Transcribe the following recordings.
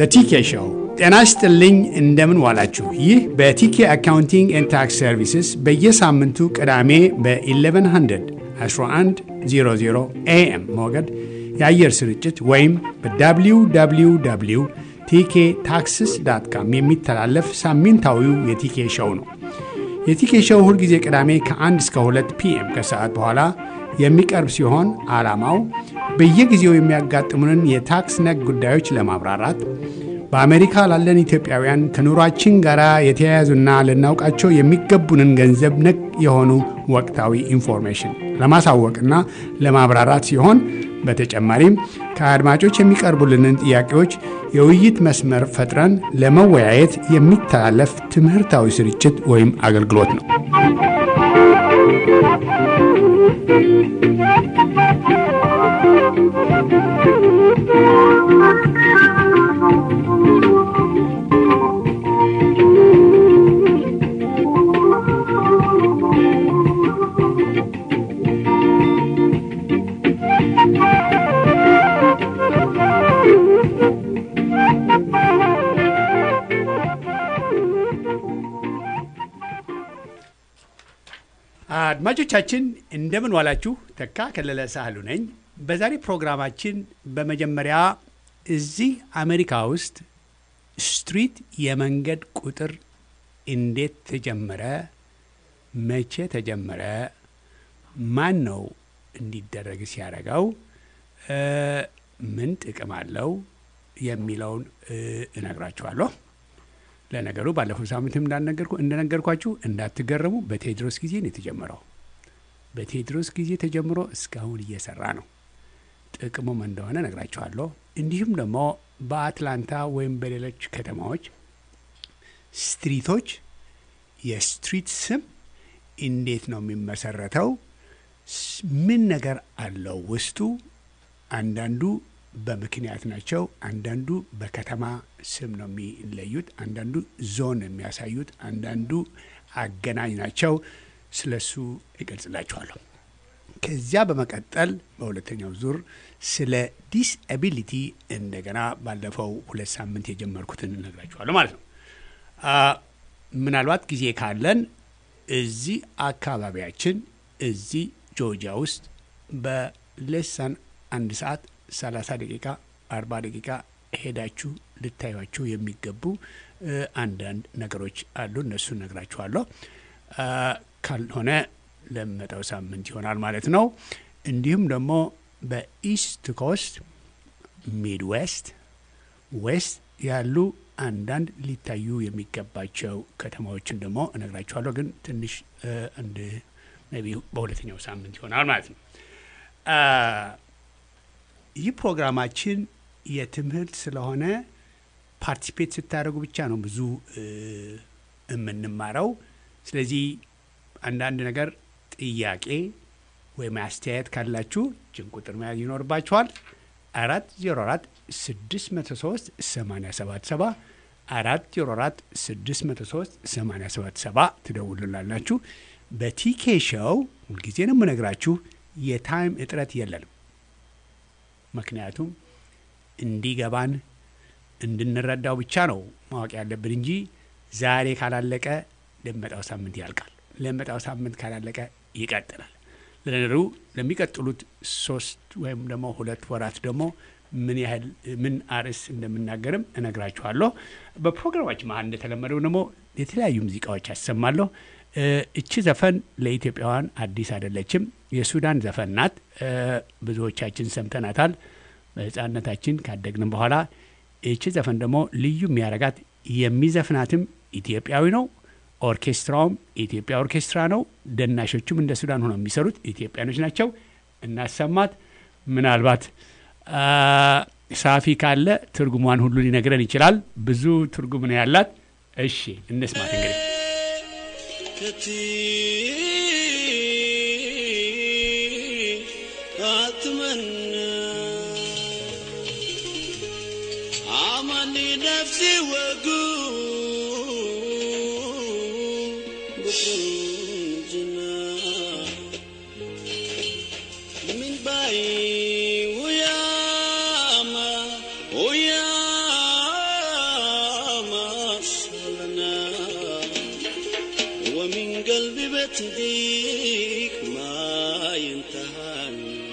ቲኬ ሾው። ጤና ይስጥልኝ፣ እንደምን ዋላችሁ። ይህ በቲኬ አካውንቲንግ ኤንድ ታክስ ሰርቪስስ በየሳምንቱ ቅዳሜ በ1100 1100 ኤኤም ሞገድ የአየር ስርጭት ወይም በwww ቲኬ ታክስስ ዳት ካም የሚተላለፍ ሳምንታዊው የቲኬ ሾው ነው። የቲኬ ሾው ሁልጊዜ ቅዳሜ ከ1 እስከ 2 ፒኤም ከሰዓት በኋላ የሚቀርብ ሲሆን ዓላማው በየጊዜው የሚያጋጥሙንን የታክስ ነክ ጉዳዮች ለማብራራት በአሜሪካ ላለን ኢትዮጵያውያን ከኑሯችን ጋር የተያያዙና ልናውቃቸው የሚገቡንን ገንዘብ ነክ የሆኑ ወቅታዊ ኢንፎርሜሽን ለማሳወቅና ለማብራራት ሲሆን በተጨማሪም ከአድማጮች የሚቀርቡልንን ጥያቄዎች የውይይት መስመር ፈጥረን ለመወያየት የሚተላለፍ ትምህርታዊ ስርጭት ወይም አገልግሎት ነው። አድማጮቻችን እንደምን ዋላችሁ። ተካ ከለለ ሳህሉ ነኝ። በዛሬ ፕሮግራማችን በመጀመሪያ እዚህ አሜሪካ ውስጥ ስትሪት የመንገድ ቁጥር እንዴት ተጀመረ? መቼ ተጀመረ? ማን ነው እንዲደረግ ሲያደርገው? ምን ጥቅም አለው? የሚለውን እነግራችኋለሁ። ለነገሩ ባለፈው ሳምንትም እንደነገርኳችሁ እንዳትገረሙ፣ በቴዎድሮስ ጊዜ ነው የተጀመረው። በቴዎድሮስ ጊዜ ተጀምሮ እስካሁን እየሰራ ነው። ጥቅሙም እንደሆነ ነግራችኋለሁ። እንዲሁም ደግሞ በአትላንታ ወይም በሌሎች ከተማዎች ስትሪቶች የስትሪት ስም እንዴት ነው የሚመሰረተው? ምን ነገር አለው ውስጡ? አንዳንዱ በምክንያት ናቸው። አንዳንዱ በከተማ ስም ነው የሚለዩት። አንዳንዱ ዞን የሚያሳዩት፣ አንዳንዱ አገናኝ ናቸው። ስለሱ ይገልጽላችኋለሁ። ከዚያ በመቀጠል በሁለተኛው ዙር ስለ ዲስአቢሊቲ እንደገና ባለፈው ሁለት ሳምንት የጀመርኩትን እነግራችኋለሁ ማለት ነው። ምናልባት ጊዜ ካለን እዚህ አካባቢያችን እዚህ ጆርጂያ ውስጥ በሌሳን አንድ ሰዓት 30 ደቂቃ 40 ደቂቃ ሄዳችሁ ልታዩቸው የሚገቡ አንዳንድ ነገሮች አሉ። እነሱ ነግራችኋለሁ። ካልሆነ ለመጣው ሳምንት ይሆናል ማለት ነው። እንዲሁም ደግሞ በኢስት ኮስት፣ ሚድ ዌስት፣ ዌስት ያሉ አንዳንድ ሊታዩ የሚገባቸው ከተማዎችን ደግሞ እነግራችኋለሁ። ግን ትንሽ አንድ ሜይ ቢ በሁለተኛው ሳምንት ይሆናል ማለት ነው። ይህ ፕሮግራማችን የትምህርት ስለሆነ ፓርቲሲፔት ስታደርጉ ብቻ ነው ብዙ የምንማረው። ስለዚህ አንዳንድ ነገር ጥያቄ ወይም አስተያየት ካላችሁ ችን ቁጥር መያዝ ይኖርባችኋል። አራት ዜሮ አራት ስድስት መቶ ሶስት ሰማኒያ ሰባት ሰባ አራት ዜሮ አራት ስድስት መቶ ሶስት ሰማኒያ ሰባት ሰባ ትደውሉላላችሁ። በቲኬ ሾው ሁልጊዜ ነው የምነግራችሁ የታይም እጥረት የለንም። ምክንያቱም እንዲገባን እንድንረዳው ብቻ ነው ማወቅ ያለብን እንጂ ዛሬ ካላለቀ ለመጣው ሳምንት ያልቃል። ለመጣው ሳምንት ካላለቀ ይቀጥላል። ለነገሩ ለሚቀጥሉት ሶስት ወይም ደግሞ ሁለት ወራት ደግሞ ምን ያህል ምን አርዕስት እንደምናገርም እነግራችኋለሁ። በፕሮግራማችን መሀል እንደተለመደው ደግሞ የተለያዩ ሙዚቃዎች ያሰማለሁ። እቺ ዘፈን ለኢትዮጵያውያን አዲስ አይደለችም። የሱዳን ዘፈን ናት። ብዙዎቻችን ሰምተናታል በሕፃንነታችን ካደግንም በኋላ። እቺ ዘፈን ደግሞ ልዩ የሚያረጋት የሚዘፍናትም ኢትዮጵያዊ ነው። ኦርኬስትራውም የኢትዮጵያ ኦርኬስትራ ነው። ደናሾቹም እንደ ሱዳን ሆነው የሚሰሩት ኢትዮጵያኖች ናቸው። እናሰማት። ምናልባት ሳፊ ካለ ትርጉሟን ሁሉ ሊነግረን ይችላል። ብዙ ትርጉም ነው ያላት። እሺ እንስማት እንግዲህ عملي نفسي واقول بكنجنا من باي وياما وياما تديك ما ينتهى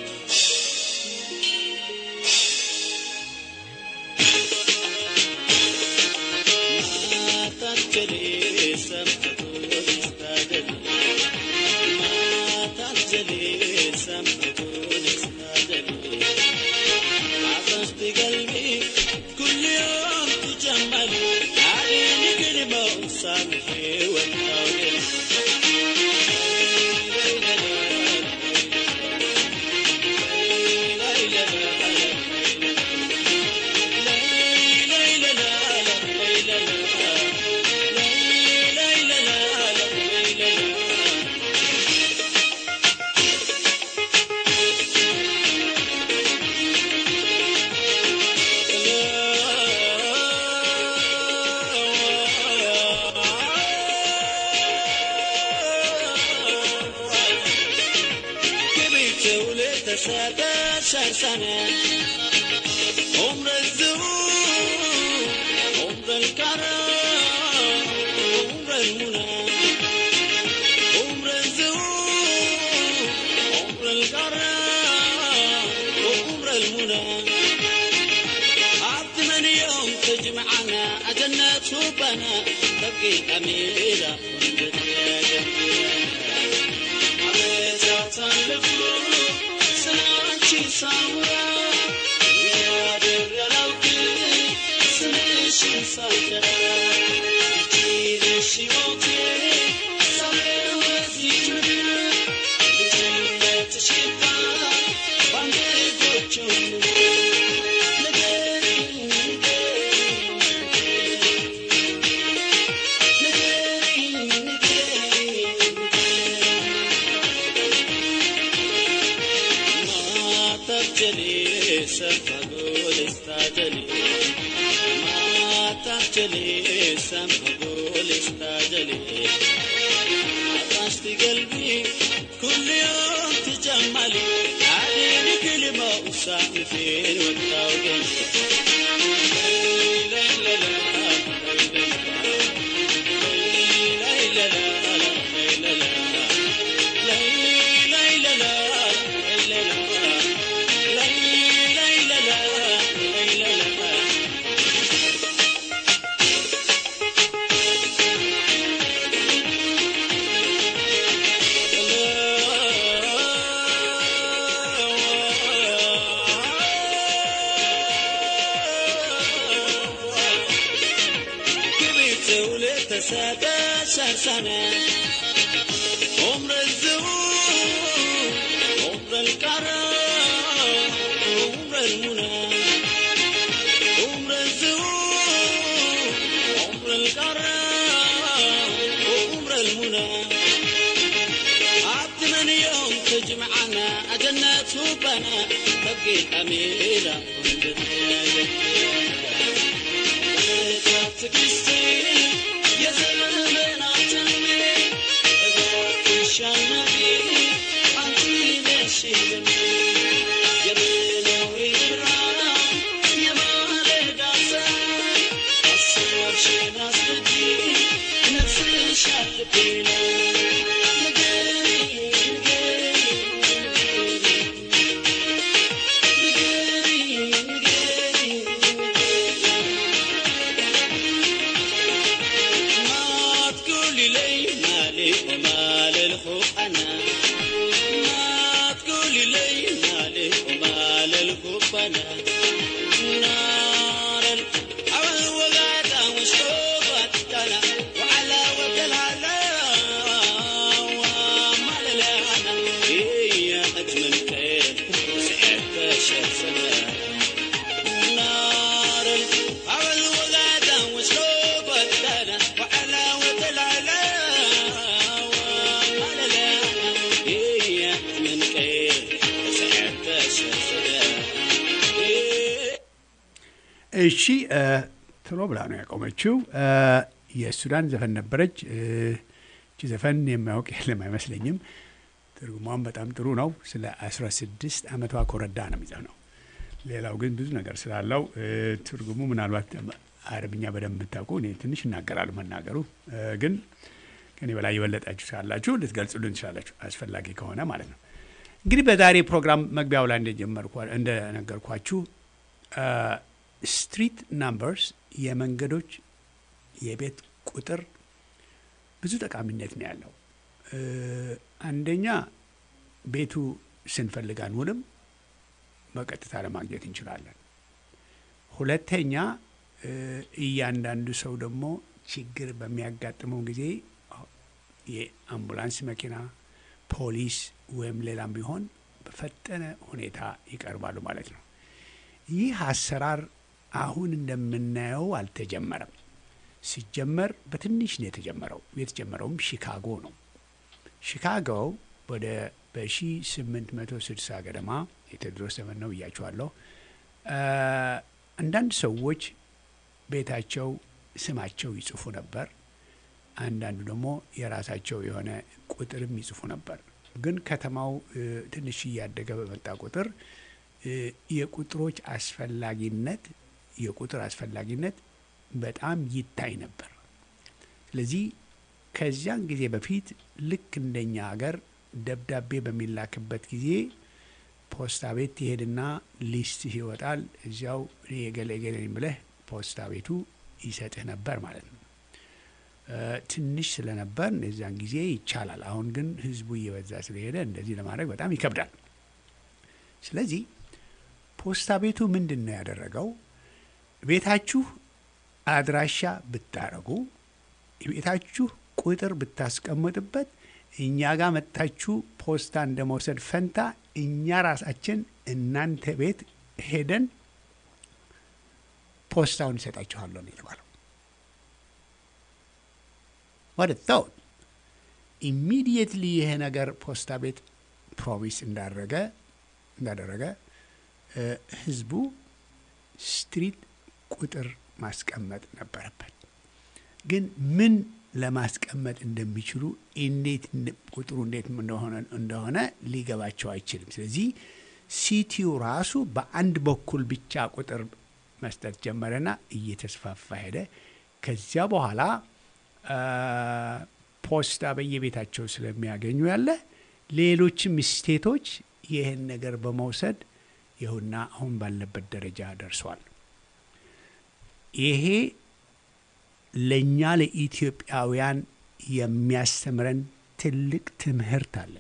ما تجلي سمحة استاذ ما تجلي سمحة استاذ عطشت قلبي كل يوم تجمل عليني كلمة وسامحي والطاولة كبرت ولدت سبعة سنة عمر الزهور عمر الكرم عمر المنى عمر الزهور عمر الكرم عمر المنى عبد من يوم تجمعنا أجنة وبنا تبقي أميرة ما تبجلي سفقول استعجلي ما تبجلي سفقول استعجلي عطشت قلبي كل يوم تجملي عليني كلمة وسامي فين والتوقي كبرت ولدت سبعة سنة عمر الزهور عمر الكرم عمر المنى عمر الزهور عمر الكرم عمر المنى عبد من يوم تجمعنا أجنة وبنا بقي أميرة يا زلمة عتمي أبغى الشنبي أنتي ليش يا بينا ويرا يا ما لقاسا أصور شي ناس بدي نفس الشاطبينا نقري نقري نقري ما تقولي لي مالي ومال الخوف انا ما تقولي لي مالي ومال الخوف انا نار العول وقعت وشوقت انا وعلى وقت الهلا ومال الانا هي اجمل خير سعدت شمسنا نار العول وغدا وشوق الدنا وحلاوة العلا ومال الهنا هي من خير سعدت شمسنا እሺ እ፣ ቶሎ ብላ ነው ያቆመችው። እ፣ የሱዳን ዘፈን ነበረች። እ፣ እቺ ዘፈን የማያውቅ የለም አይመስለኝም። ትርጉሟም በጣም ጥሩ ነው። ስለ 16 ዓመቷ ኮረዳ ነው የሚዘፍነው። ሌላው ግን ብዙ ነገር ስላለው እ፣ ትርጉሙ ምናልባት አረብኛ በደንብ የምታውቁ እኔ ትንሽ እናገራሉ መናገሩ እ፣ ግን ከኔ በላይ የበለጣችሁ ካላችሁ ልትገልጹልን ትችላላችሁ፣ አስፈላጊ ከሆነ ማለት ነው። እንግዲህ በዛሬ ፕሮግራም መግቢያው ላይ እንደጀመርኳ- እንደነገርኳችሁ ስትሪት ናምበርስ የመንገዶች የቤት ቁጥር ብዙ ጠቃሚነት ነው ያለው። እ፣ አንደኛ ቤቱ ስንፈልግ አንውልም፣ በቀጥታ ለማግኘት እንችላለን። ሁለተኛ እ፣ እያንዳንዱ ሰው ደግሞ ችግር በሚያጋጥመው ጊዜ የአምቡላንስ መኪና፣ ፖሊስ ወይም ሌላም ቢሆን በፈጠነ ሁኔታ ይቀርባሉ ማለት ነው። ይህ አሰራር አሁን እንደምናየው አልተጀመረም። ሲጀመር በትንሽ ነው የተጀመረው። የተጀመረውም ሺካጎ ነው። ሺካጎ ወደ በ1860 ገደማ የቴዎድሮስ ዘመን ነው ብያችኋለሁ። አ፣ አንዳንድ ሰዎች ቤታቸው ስማቸው ይጽፉ ነበር። አንዳንዱ ደግሞ የራሳቸው የሆነ ቁጥርም ይጽፉ ነበር። ግን ከተማው እ፣ ትንሽ እያደገ በመጣ ቁጥር እ፣ የቁጥሮች አስፈላጊነት የቁጥር አስፈላጊነት በጣም ይታይ ነበር። ስለዚህ ከዚያን ጊዜ በፊት ልክ እንደኛ ሀገር ደብዳቤ በሚላክበት ጊዜ ፖስታ ቤት ትሄድና ሊስት ይወጣል። እዚያው እኔ የገሌ ገሌ ነኝ ብለህ ፖስታ ቤቱ ይሰጥህ ነበር ማለት ነው። እ፣ ትንሽ ስለነበር እዚያን ጊዜ ይቻላል። አሁን ግን ህዝቡ እየበዛ ስለሄደ እንደዚህ ለማድረግ በጣም ይከብዳል። ስለዚህ ፖስታ ቤቱ ምንድን ነው ያደረገው? ቤታችሁ አድራሻ ብታረጉ ቤታችሁ ቁጥር ብታስቀምጥበት እኛ ጋር መጥታችሁ ፖስታ እንደ መውሰድ ፈንታ እኛ ራሳችን እናንተ ቤት ሄደን ፖስታውን ይሰጣችኋለሁ ነው የተባለው። ወደ ታውት ኢሚዲየትሊ ይሄ ነገር ፖስታ ቤት ፕሮሚስ እንዳደረገ እንዳደረገ እ፣ ህዝቡ ስትሪት ቁጥር ማስቀመጥ ነበረበት። ግን ምን ለማስቀመጥ እንደሚችሉ እንዴት እንደ- ቁጥሩ እንዴት እንደሆነ እንደሆነ ሊገባቸው አይችልም። ስለዚህ ሲቲው ራሱ በአንድ በኩል ብቻ ቁጥር መስጠት ጀመረና እየተስፋፋ ሄደ። ከዚያ በኋላ አ፣ ፖስታ በየቤታቸው ስለሚያገኙ ያለ ሌሎችም ስቴቶች ይህን ነገር በመውሰድ ይሁና አሁን ባለበት ደረጃ ደርሷል። ይሄ ለእኛ ለኢትዮጵያውያን የሚያስተምረን ትልቅ ትምህርት አለ።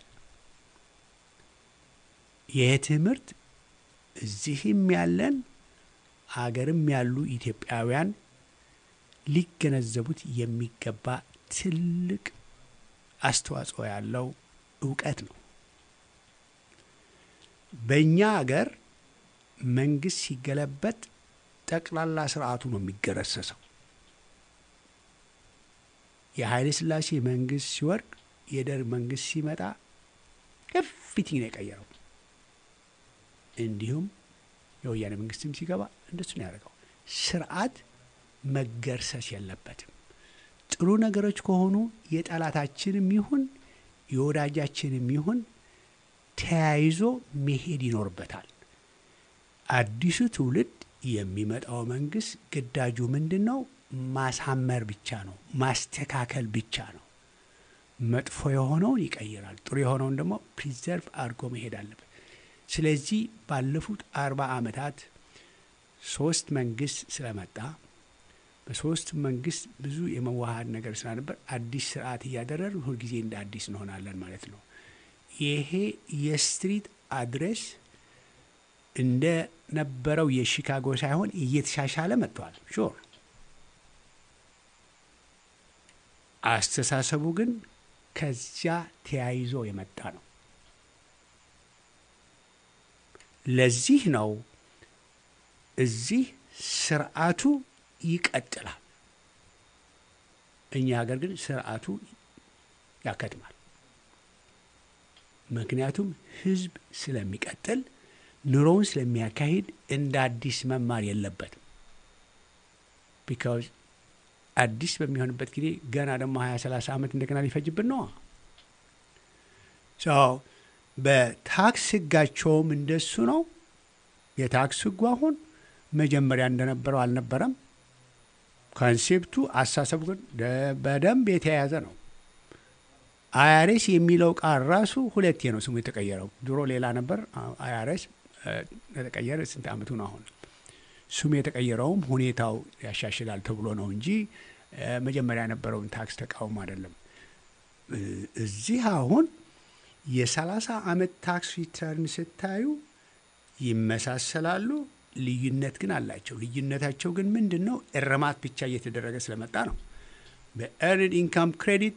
ይህ ትምህርት እዚህም ያለን አገርም ያሉ ኢትዮጵያውያን ሊገነዘቡት የሚገባ ትልቅ አስተዋጽኦ ያለው እውቀት ነው። በእኛ አገር መንግስት ሲገለበጥ ጠቅላላ ስርዓቱ ነው የሚገረሰሰው። የኃይለ ሥላሴ መንግስት ሲወድቅ የደርግ መንግስት ሲመጣ ኤቭሪቲንግ ነው የቀየረው። እንዲሁም የወያኔ መንግስትም ሲገባ እንደሱ ነው ያደርገው። ስርዓት መገርሰስ የለበትም። ጥሩ ነገሮች ከሆኑ የጠላታችንም ይሁን የወዳጃችንም ይሁን ተያይዞ መሄድ ይኖርበታል። አዲሱ ትውልድ የሚመጣው መንግስት ግዳጁ ምንድን ነው? ማሳመር ብቻ ነው፣ ማስተካከል ብቻ ነው። መጥፎ የሆነውን ይቀይራል፣ ጥሩ የሆነውን ደግሞ ፕሪዘርቭ አድርጎ መሄድ አለበት። ስለዚህ ባለፉት አርባ ዓመታት ሶስት መንግስት ስለመጣ በሶስት መንግስት ብዙ የመዋሃድ ነገር ስለነበር አዲስ ስርዓት እያደረግን ሁልጊዜ እንደ አዲስ እንሆናለን ማለት ነው። ይሄ የስትሪት አድሬስ እንደ ነበረው የሺካጎ ሳይሆን እየተሻሻለ መጥቷል። ሹር አስተሳሰቡ ግን ከዚያ ተያይዞ የመጣ ነው። ለዚህ ነው እዚህ ስርዓቱ ይቀጥላል። እኛ ሀገር ግን ስርዓቱ ያከትማል። ምክንያቱም ህዝብ ስለሚቀጥል ኑሮውን ስለሚያካሂድ እንደ አዲስ መማር የለበትም። ቢካዝ አዲስ በሚሆንበት ጊዜ ገና ደግሞ ሀያ ሰላሳ ዓመት እንደገና ሊፈጅብን ነዋ። በታክስ ህጋቸውም እንደሱ ነው። የታክስ ህጉ አሁን መጀመሪያ እንደነበረው አልነበረም። ኮንሴፕቱ አሳሰቡ ግን በደንብ የተያያዘ ነው። አይአርኤስ የሚለው ቃል ራሱ ሁለቴ ነው ስሙ የተቀየረው። ድሮ ሌላ ነበር። አይአርኤስ የተቀየረ ስንት ዓመቱ ነው አሁን? ስሙ የተቀየረውም ሁኔታው ያሻሽላል ተብሎ ነው እንጂ እ፣ መጀመሪያ የነበረውን ታክስ ተቃውሞ አይደለም። እ፣ እዚህ አሁን የሰላሳ ዓመት ታክስ ሪተርን ስታዩ ይመሳሰላሉ፣ ልዩነት ግን አላቸው። ልዩነታቸው ግን ምንድን ነው? እርማት ብቻ እየተደረገ ስለመጣ ነው። በኤርንድ ኢንካም ክሬዲት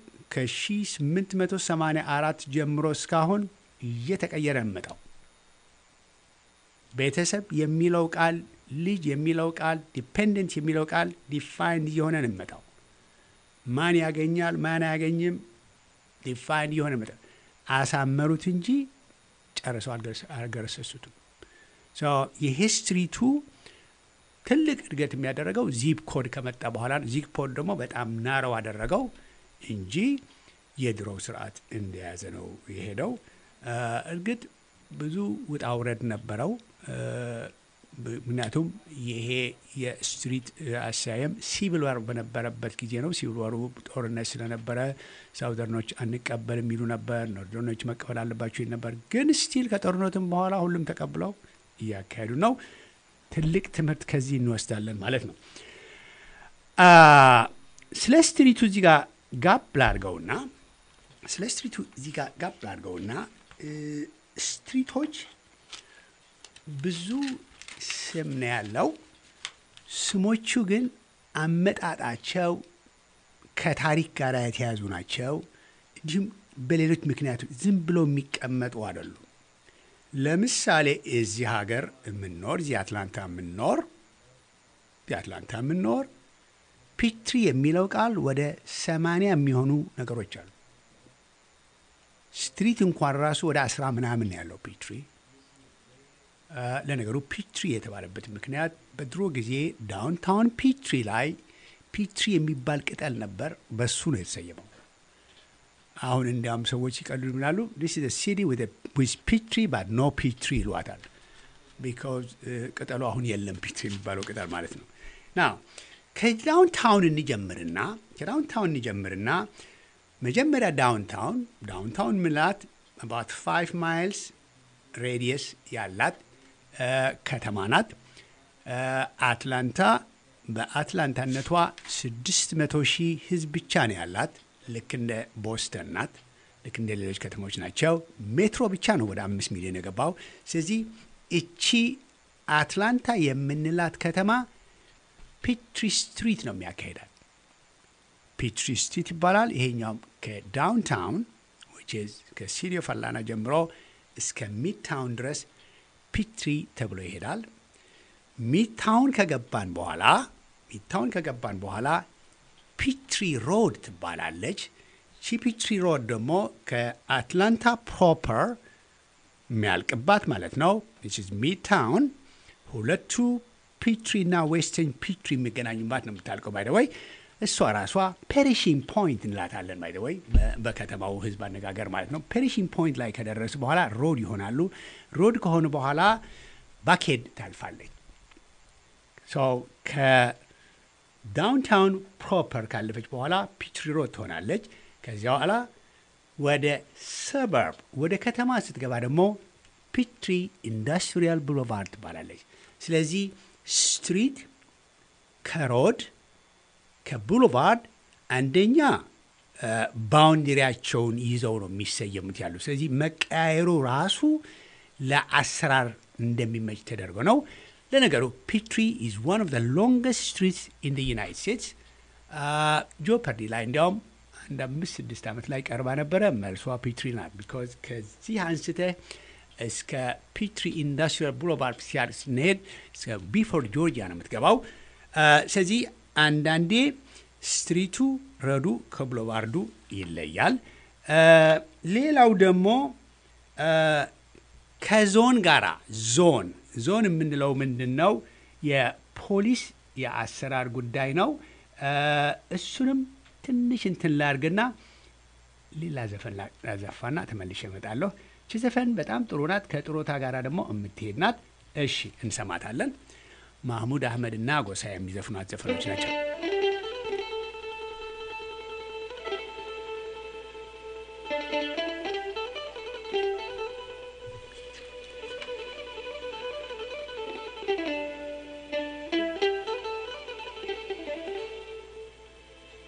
ከ1884 ጀምሮ እስካሁን እየተቀየረ መጣው። ቤተሰብ የሚለው ቃል ልጅ የሚለው ቃል ዲፔንደንት የሚለው ቃል ዲፋይንድ እየሆነ ነው የሚመጣው። ማን ያገኛል ማን አያገኝም ዲፋይንድ እየሆነ መጣ። አሳመሩት እንጂ ጨርሰው አልገረስ- አልገረሰሱትም። ሶ የሂስትሪቱ ትልቅ እድገት የሚያደረገው ዚፕ ኮድ ከመጣ በኋላ ነው። ዚፕ ኮድ ደግሞ በጣም ናረው አደረገው እንጂ የድሮው ስርዓት እንደያዘ ነው የሄደው። እ፣ እርግጥ ብዙ ውጣ ውረድ ነበረው። እ፣ ብ- ምክንያቱም ይሄ የስትሪት አሰያየም ሲቪል ዋር በነበረበት ጊዜ ነው። ሲቪል ዋሩ ጦርነት ስለነበረ ሳውዘርኖች አንቀበል የሚሉ ነበር፣ ኖርዘርኖች መቀበል አለባቸው ይል ነበር። ግን ስቲል ከጦርነትም በኋላ ሁሉም ተቀብለው እያካሄዱ ነው። ትልቅ ትምህርት ከዚህ እንወስዳለን ማለት ነው። አ፣ ስለ ስትሪቱ እዚህ ጋር ጋብ ላድርገውና ስለ ስትሪቱ እዚህ ጋር ጋብ ላድርገውና እ፣ ስትሪቶች ብዙ ስም ነው ያለው። ስሞቹ ግን አመጣጣቸው ከታሪክ ጋር የተያዙ ናቸው። እንዲሁም በሌሎች ምክንያቶች ዝም ብሎ የሚቀመጡ አይደሉም። ለምሳሌ እዚህ ሀገር የምንኖር እዚህ አትላንታ የምንኖር እዚህ አትላንታ የምንኖር ፒትሪ የሚለው ቃል ወደ ሰማንያ የሚሆኑ ነገሮች አሉ። ስትሪት እንኳን ራሱ ወደ አስራ ምናምን ነው ያለው ፒትሪ። አ፣ ለነገሩ ፒትሪ የተባለበት ምክንያት በድሮ ጊዜ ዳውንታውን ፒትሪ ላይ ፒትሪ የሚባል ቅጠል ነበር፣ በሱ ነው የተሰየመው። አሁን እንዲያውም ሰዎች ሲቀልዱ ይላሉ ዲስ ኢዝ ሲቲ ዊዝ ፒትሪ ባት ኖ ፒትሪ ይሏታል። ቢካዝ ቅጠሉ አሁን የለም ፒትሪ የሚባለው ቅጠል ማለት ነው። ና ከዳውንታውን እንጀምርና ከዳውንታውን እንጀምርና መጀመሪያ ዳውንታውን ዳውንታውን ምላት አባት ፋይቭ ማይልስ ሬዲየስ ያላት እ፣ ከተማ ናት። እ፣ አትላንታ በአትላንታነቷ ስድስት መቶ ሺህ ህዝብ ብቻ ነው ያላት። ልክ እንደ ቦስተን ናት። ልክ እንደ ሌሎች ከተሞች ናቸው። ሜትሮ ብቻ ነው ወደ አምስት ሚሊዮን የገባው። ስለዚህ እቺ አትላንታ የምንላት ከተማ ፒትሪ ስትሪት ነው የሚያካሂዳል። ፒትሪ ስትሪት ይባላል። ይሄኛውም ከዳውንታውን which is ከሲቲ ኦፍ አትላንታ ጀምሮ እስከ ሚድታውን ድረስ ፒትሪ ተብሎ ይሄዳል። ሚድታውን ከገባን በኋላ ሚድታውን ከገባን በኋላ ፒትሪ ሮድ ትባላለች። ቺ ፒትሪ ሮድ ደግሞ ከአትላንታ ፕሮፐር የሚያልቅባት ማለት ነው። ሚድታውን ሁለቱ ፒትሪ እና ዌስተርን ፒትሪ የሚገናኙባት ነው የምታልቀው። ባይደወይ እሷ ራሷ ፔሪሺንግ ፖይንት እንላታለን። ባይደወይ በከተማው ህዝብ አነጋገር ማለት ነው። ፔሪሺንግ ፖይንት ላይ ከደረሱ በኋላ ሮድ ይሆናሉ። ሮድ ከሆኑ በኋላ ባኬድ ታልፋለች። ሰው ከዳውንታውን ፕሮፐር ካለፈች በኋላ ፒትሪ ሮድ ትሆናለች። ከዚያ በኋላ ወደ ሰበርብ ወደ ከተማ ስትገባ ደግሞ ፒትሪ ኢንዱስትሪያል ብሎቫርድ ትባላለች። ስለዚህ ስትሪት ከሮድ ከቡሎቫርድ አንደኛ ባውንደሪያቸውን ይዘው ነው የሚሰየሙት ያሉ። ስለዚህ መቀያየሩ ራሱ ለአሰራር እንደሚመች ተደርጎ ነው። ለነገሩ ፒትሪ ኢዝ ዋን ኦፍ ዘ ሎንገስት ስትሪትስ ኢን ዩናይትድ ስቴትስ። ጆፐርዲ ላይ እንዲያውም አንድ አምስት ስድስት ዓመት ላይ ቀርባ ነበረ። መልሷ ፒትሪ ናት። ቢካዝ ከዚህ አንስተህ እስከ ፒትሪ ኢንዱስትሪያል ብሎቫርድ ሲያድ ስንሄድ እስከ ቢፎርድ ጆርጂያ ነው የምትገባው። ስለዚህ አንዳንዴ ስትሪቱ ረዱ ከብሎቫርዱ ይለያል። ሌላው ደግሞ ከዞን ጋራ ዞን ዞን የምንለው ምንድን ነው? የፖሊስ የአሰራር ጉዳይ ነው። እሱንም ትንሽ እንትን ላርግና ሌላ ዘፈን ላዘፋና ተመልሼ እመጣለሁ። እቺ ዘፈን በጣም ጥሩ ናት። ከጥሮታ ጋር ደግሞ የምትሄድ ናት። እሺ እንሰማታለን። ማህሙድ አህመድ እና ጎሳ የሚዘፍኗት ዘፈኖች ናቸው።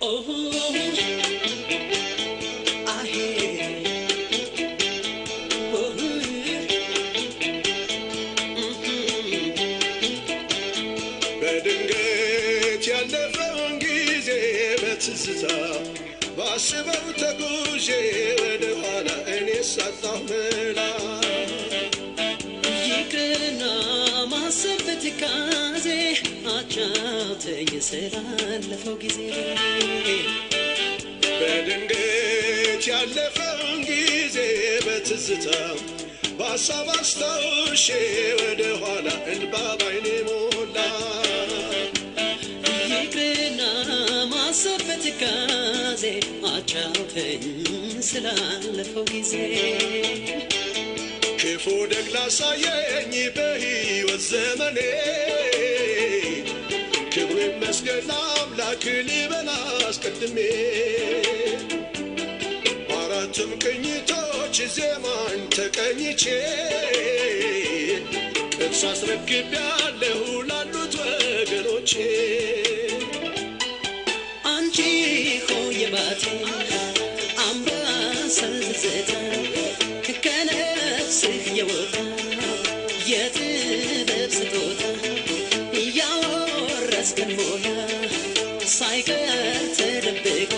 በድንገት ያለፈውን ጊዜ በትዝታ ባስበው ተጉዤ ወደ ኋላ እኔ ሳጣሁ መላ ይቅርና ማሰብ በትካዜ አጫውተኝ ስላለፈው ጊዜ በድንገት ያለፈውን ጊዜ በትዝታ በሀሳብ አስታውሼ ወደ ኋላ እንባ ባይኔ ሞላ ይቅርና ማሰብ በትካዜ አጫውተኝ ስላለፈው ጊዜ ክፉ ደግ ላሳየኝ በሕይወት ዘመኔ ክብሩ ይመስገን ለአምላክ ልበል አስቀድሜ በአራቱም ቅኝቶች ዜማን ተቀኝቼ ቅርስ አስረክቤያለሁ ላሉት ወገኖቼ አንቺ ሆይ ባቴ አምባሰል ትዝታ ከነፍስህ የወጣ የጥበብ ስጦታ እያወረስከን ሞያ ሳይቀር ተደብቆ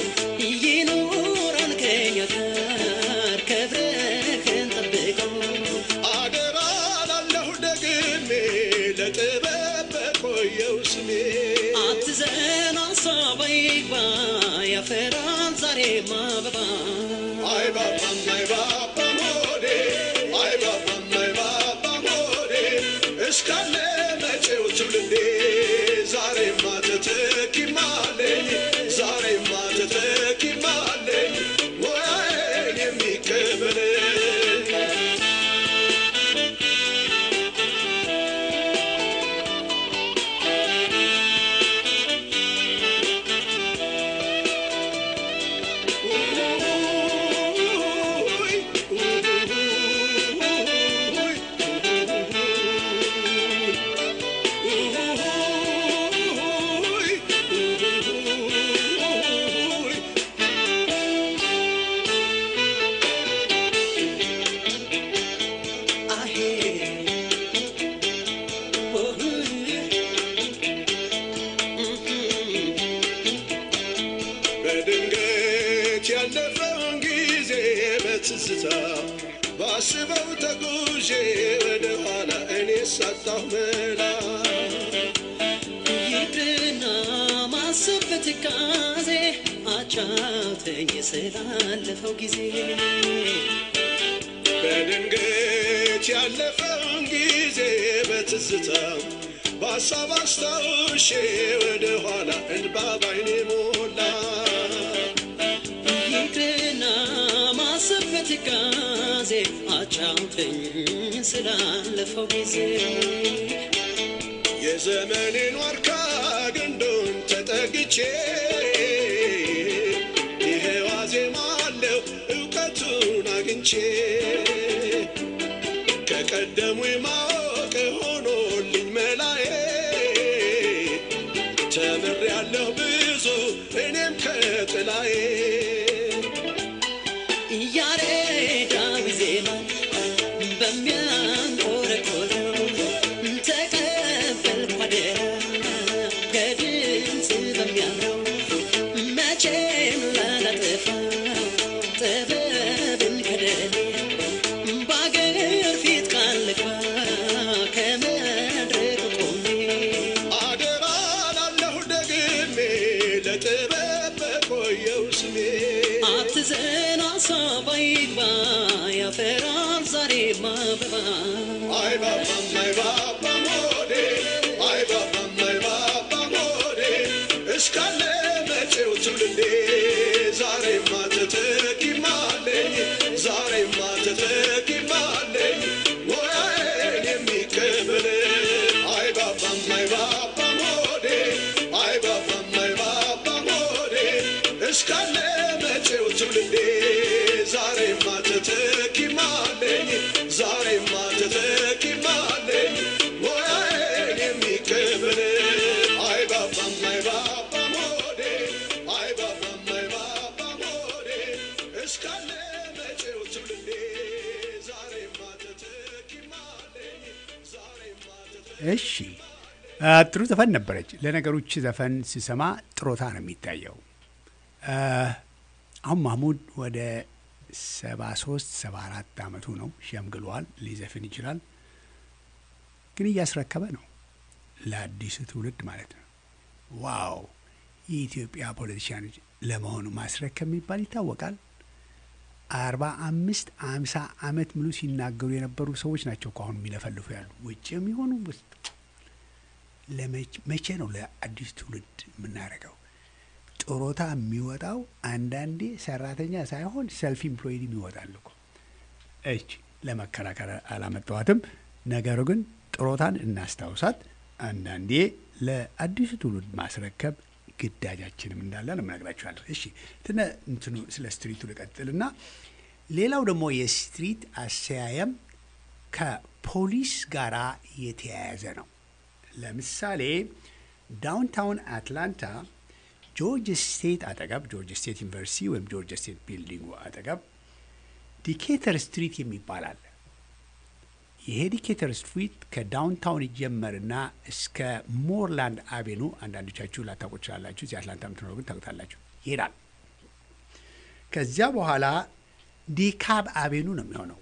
ይኑረን ከኛ ጋር ክብርህን ጠብቆ አደራ ላለሁ ደግሜ ለጥበብ በቆየው ስሜ አትዘን ሀሳብ አይግባ ያፈራል ዛሬም አበባ አይ ባባም አይ ባባም ሆዴ አይ ባባም አይ ባባም ሆዴ እስካለ መጪው ትውልዴ ዛሬማ ተተኪማለኝ ዛሬማ ተተኪማለኝ ሙያዬን የሚቀበለኝ በድንገት ያለፈውን ጊዜ በትዝታ ባስበው ተጉዤ ወደ ኋላ እኔ ሳጣሁ መላ ይቅርና ማሰብ በትካዜ አጫውተኝ ስላለፈው ጊዜ በድንገት ያለፈውን ጊዜ በትዝታ በሀሳብ አስታውሼ ወደ ኋላ እንባ ባይኔ ሞላ ይቅርና ማሰብ በትካዜ አጫውተኝ ስላለፈው ጊዜ የዘመኔን ዋርካ ግንዱን ተጠግቼ ይሄው አዜማለሁ እውቀቱን አግኝቼ ከቀደሙ ማወቅ ሆኖልኝ መላዬ ተምሬያለሁ ብዙ እኔም ከጥላዬ ያሬዳዊ ዜማ በሚያንቆረቆረው ተቀበልኩ አደራ ከድምፅ በሚያምረው መቼም ላላጠፋው ጥበብን ከደሌ በአገር ፊት ቃል ልግባ ከመድረክ ቆሜ አደራ ላለሁ ደግሜ ለጥበብ በቆየው ስሜ አትዘን ሀሳብ አይግባ ያፈራል ዛሬም አበባ አይ ባባም አይ ባባም ሆዴ አይ ባባም አይ ባባም ሆዴ እስካለ መጪው ትውልዴ ዛሬማ ተተኪማለኝ ዛሬማ ተተኪማለኝ ሙያዬን የሚቀበለኝ አይ ባባም አይ ባባም ሆዴ አይ ባባም አይ ባባም ሆዴ እስካለ መጪው ትውልዴ ዛሬማ ተተኪማለኝ ዛሬማ ተተኪማለኝ እሺ አ፣ ጥሩ ዘፈን ነበረች። ለነገሮች ዘፈን ስሰማ ጥሮታ ነው የሚታየው። አ፣ አሁን ማህሙድ ወደ ሰባ ሶስት ሰባ አራት አመቱ ነው። ሸምግሏል። ሊዘፍን ይችላል፣ ግን እያስረከበ ነው ለአዲሱ ትውልድ ማለት ነው። ዋው የኢትዮጵያ ፖለቲሽያኖች ለመሆኑ ማስረከብ የሚባል ይታወቃል። አርባ አምስት አምሳ አመት ሙሉ ሲናገሩ የነበሩ ሰዎች ናቸው እኮ አሁን የሚለፈልፉ ያሉ ውጭ የሚሆኑ ውስጥ ለመች- መቼ ነው ለአዲስ ትውልድ የምናደርገው? ጡረታ የሚወጣው አንዳንዴ ሰራተኛ ሳይሆን ሰልፍ ኢምፕሎይድ ይወጣል እኮ። እች ለመከራከር አላመጣዋትም። ነገሩ ግን ጡረታን እናስታውሳት። አንዳንዴ ለአዲሱ ትውልድ ማስረከብ ግዳጃችንም እንዳለ ነው የምነግራችኋለሁ። እሺ ትነ እንትኑ ስለ ስትሪቱ ልቀጥልና ሌላው ደግሞ የስትሪት አሰያየም ከፖሊስ ጋራ የተያያዘ ነው። ለምሳሌ ዳውንታውን አትላንታ ጆርጅ ስቴት አጠገብ ጆርጅ ስቴት ዩኒቨርሲቲ ወይም ጆርጅ ስቴት ቢልዲንጉ አጠገብ ዲኬተር ስትሪት የሚባል አለ። ይሄ ዲኬተር ስትሪት ከዳውንታውን ይጀመርና እስከ ሞርላንድ አቬኑ አንዳንዶቻችሁ ላታውቁ ትችላላችሁ። እዚህ አትላንታ የምትኖሩ ግን ታውቁታላችሁ። ይሄዳል። ከዚያ በኋላ ዲካብ አቬኑ ነው የሚሆነው።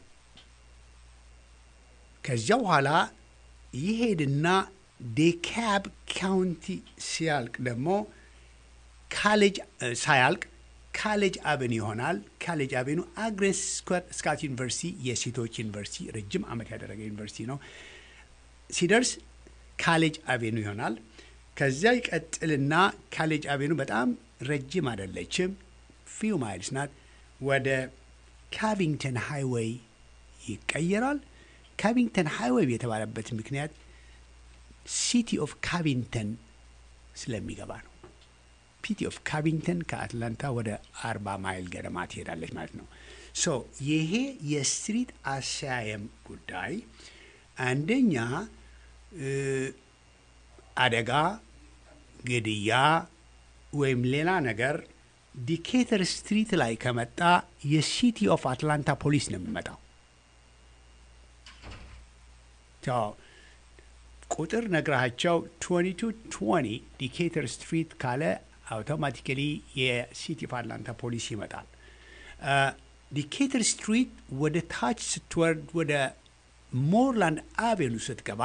ከዚያ በኋላ ይሄድና ዴካብ ካውንቲ ሲያልቅ ደግሞ ካሌጅ እ፣ ሳያልቅ ካሌጅ አቬኑ ይሆናል። ካሌጅ አቬኑ አግሬስ ስካት ዩኒቨርሲቲ የሴቶች ዩኒቨርሲቲ ረጅም ዓመት ያደረገ ዩኒቨርሲቲ ነው። ሲደርስ ካሌጅ አቬኑ ይሆናል። ከዚያ ይቀጥልና ካሌጅ አቬኑ በጣም ረጅም አይደለችም፣ ፊው ማይልስ ናት። ወደ ካቪንግተን ሃይዌይ ይቀየራል። ካቪንግተን ሃይዌይ የተባለበት ምክንያት ሲቲ ኦፍ ካቪንግተን ስለሚገባ ነው። ሲቲ ኦፍ ካቪንግተን ከአትላንታ ወደ አርባ ማይል ገደማ ትሄዳለች ማለት ነው። ሶ ይሄ የስትሪት አሰያየም ጉዳይ አንደኛ እ፣ አደጋ፣ ግድያ ወይም ሌላ ነገር ዲኬተር ስትሪት ላይ ከመጣ የሲቲ ኦፍ አትላንታ ፖሊስ ነው የሚመጣው። ቻው ቁጥር ነግራቸው 2220 ዲኬተር ስትሪት ካለ አውቶማቲካሊ የሲቲ ኦፍ አትላንታ ፖሊስ ይመጣል። ዲኬተር ስትሪት ወደ ታች ስትወርድ ወደ ሞርላንድ አቬኑ ስትገባ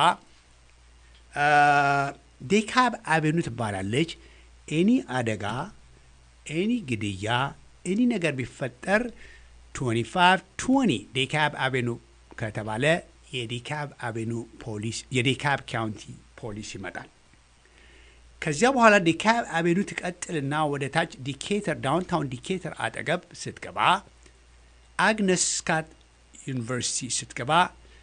ዴካብ አቬኑ ትባላለች። ኤኒ አደጋ፣ ኤኒ ግድያ፣ ኤኒ ነገር ቢፈጠር 25 20 ዴካብ አቬኑ ከተባለ የዴካብ አቬኑ ፖሊስ የዴካብ ካውንቲ ፖሊስ ይመጣል። ከዚያ በኋላ ዲካብ አቬኑ ትቀጥልና ወደ ታች ዲኬተር ዳውንታውን ዲኬተር አጠገብ ስትገባ አግነስ ስካት ዩኒቨርሲቲ ስትገባ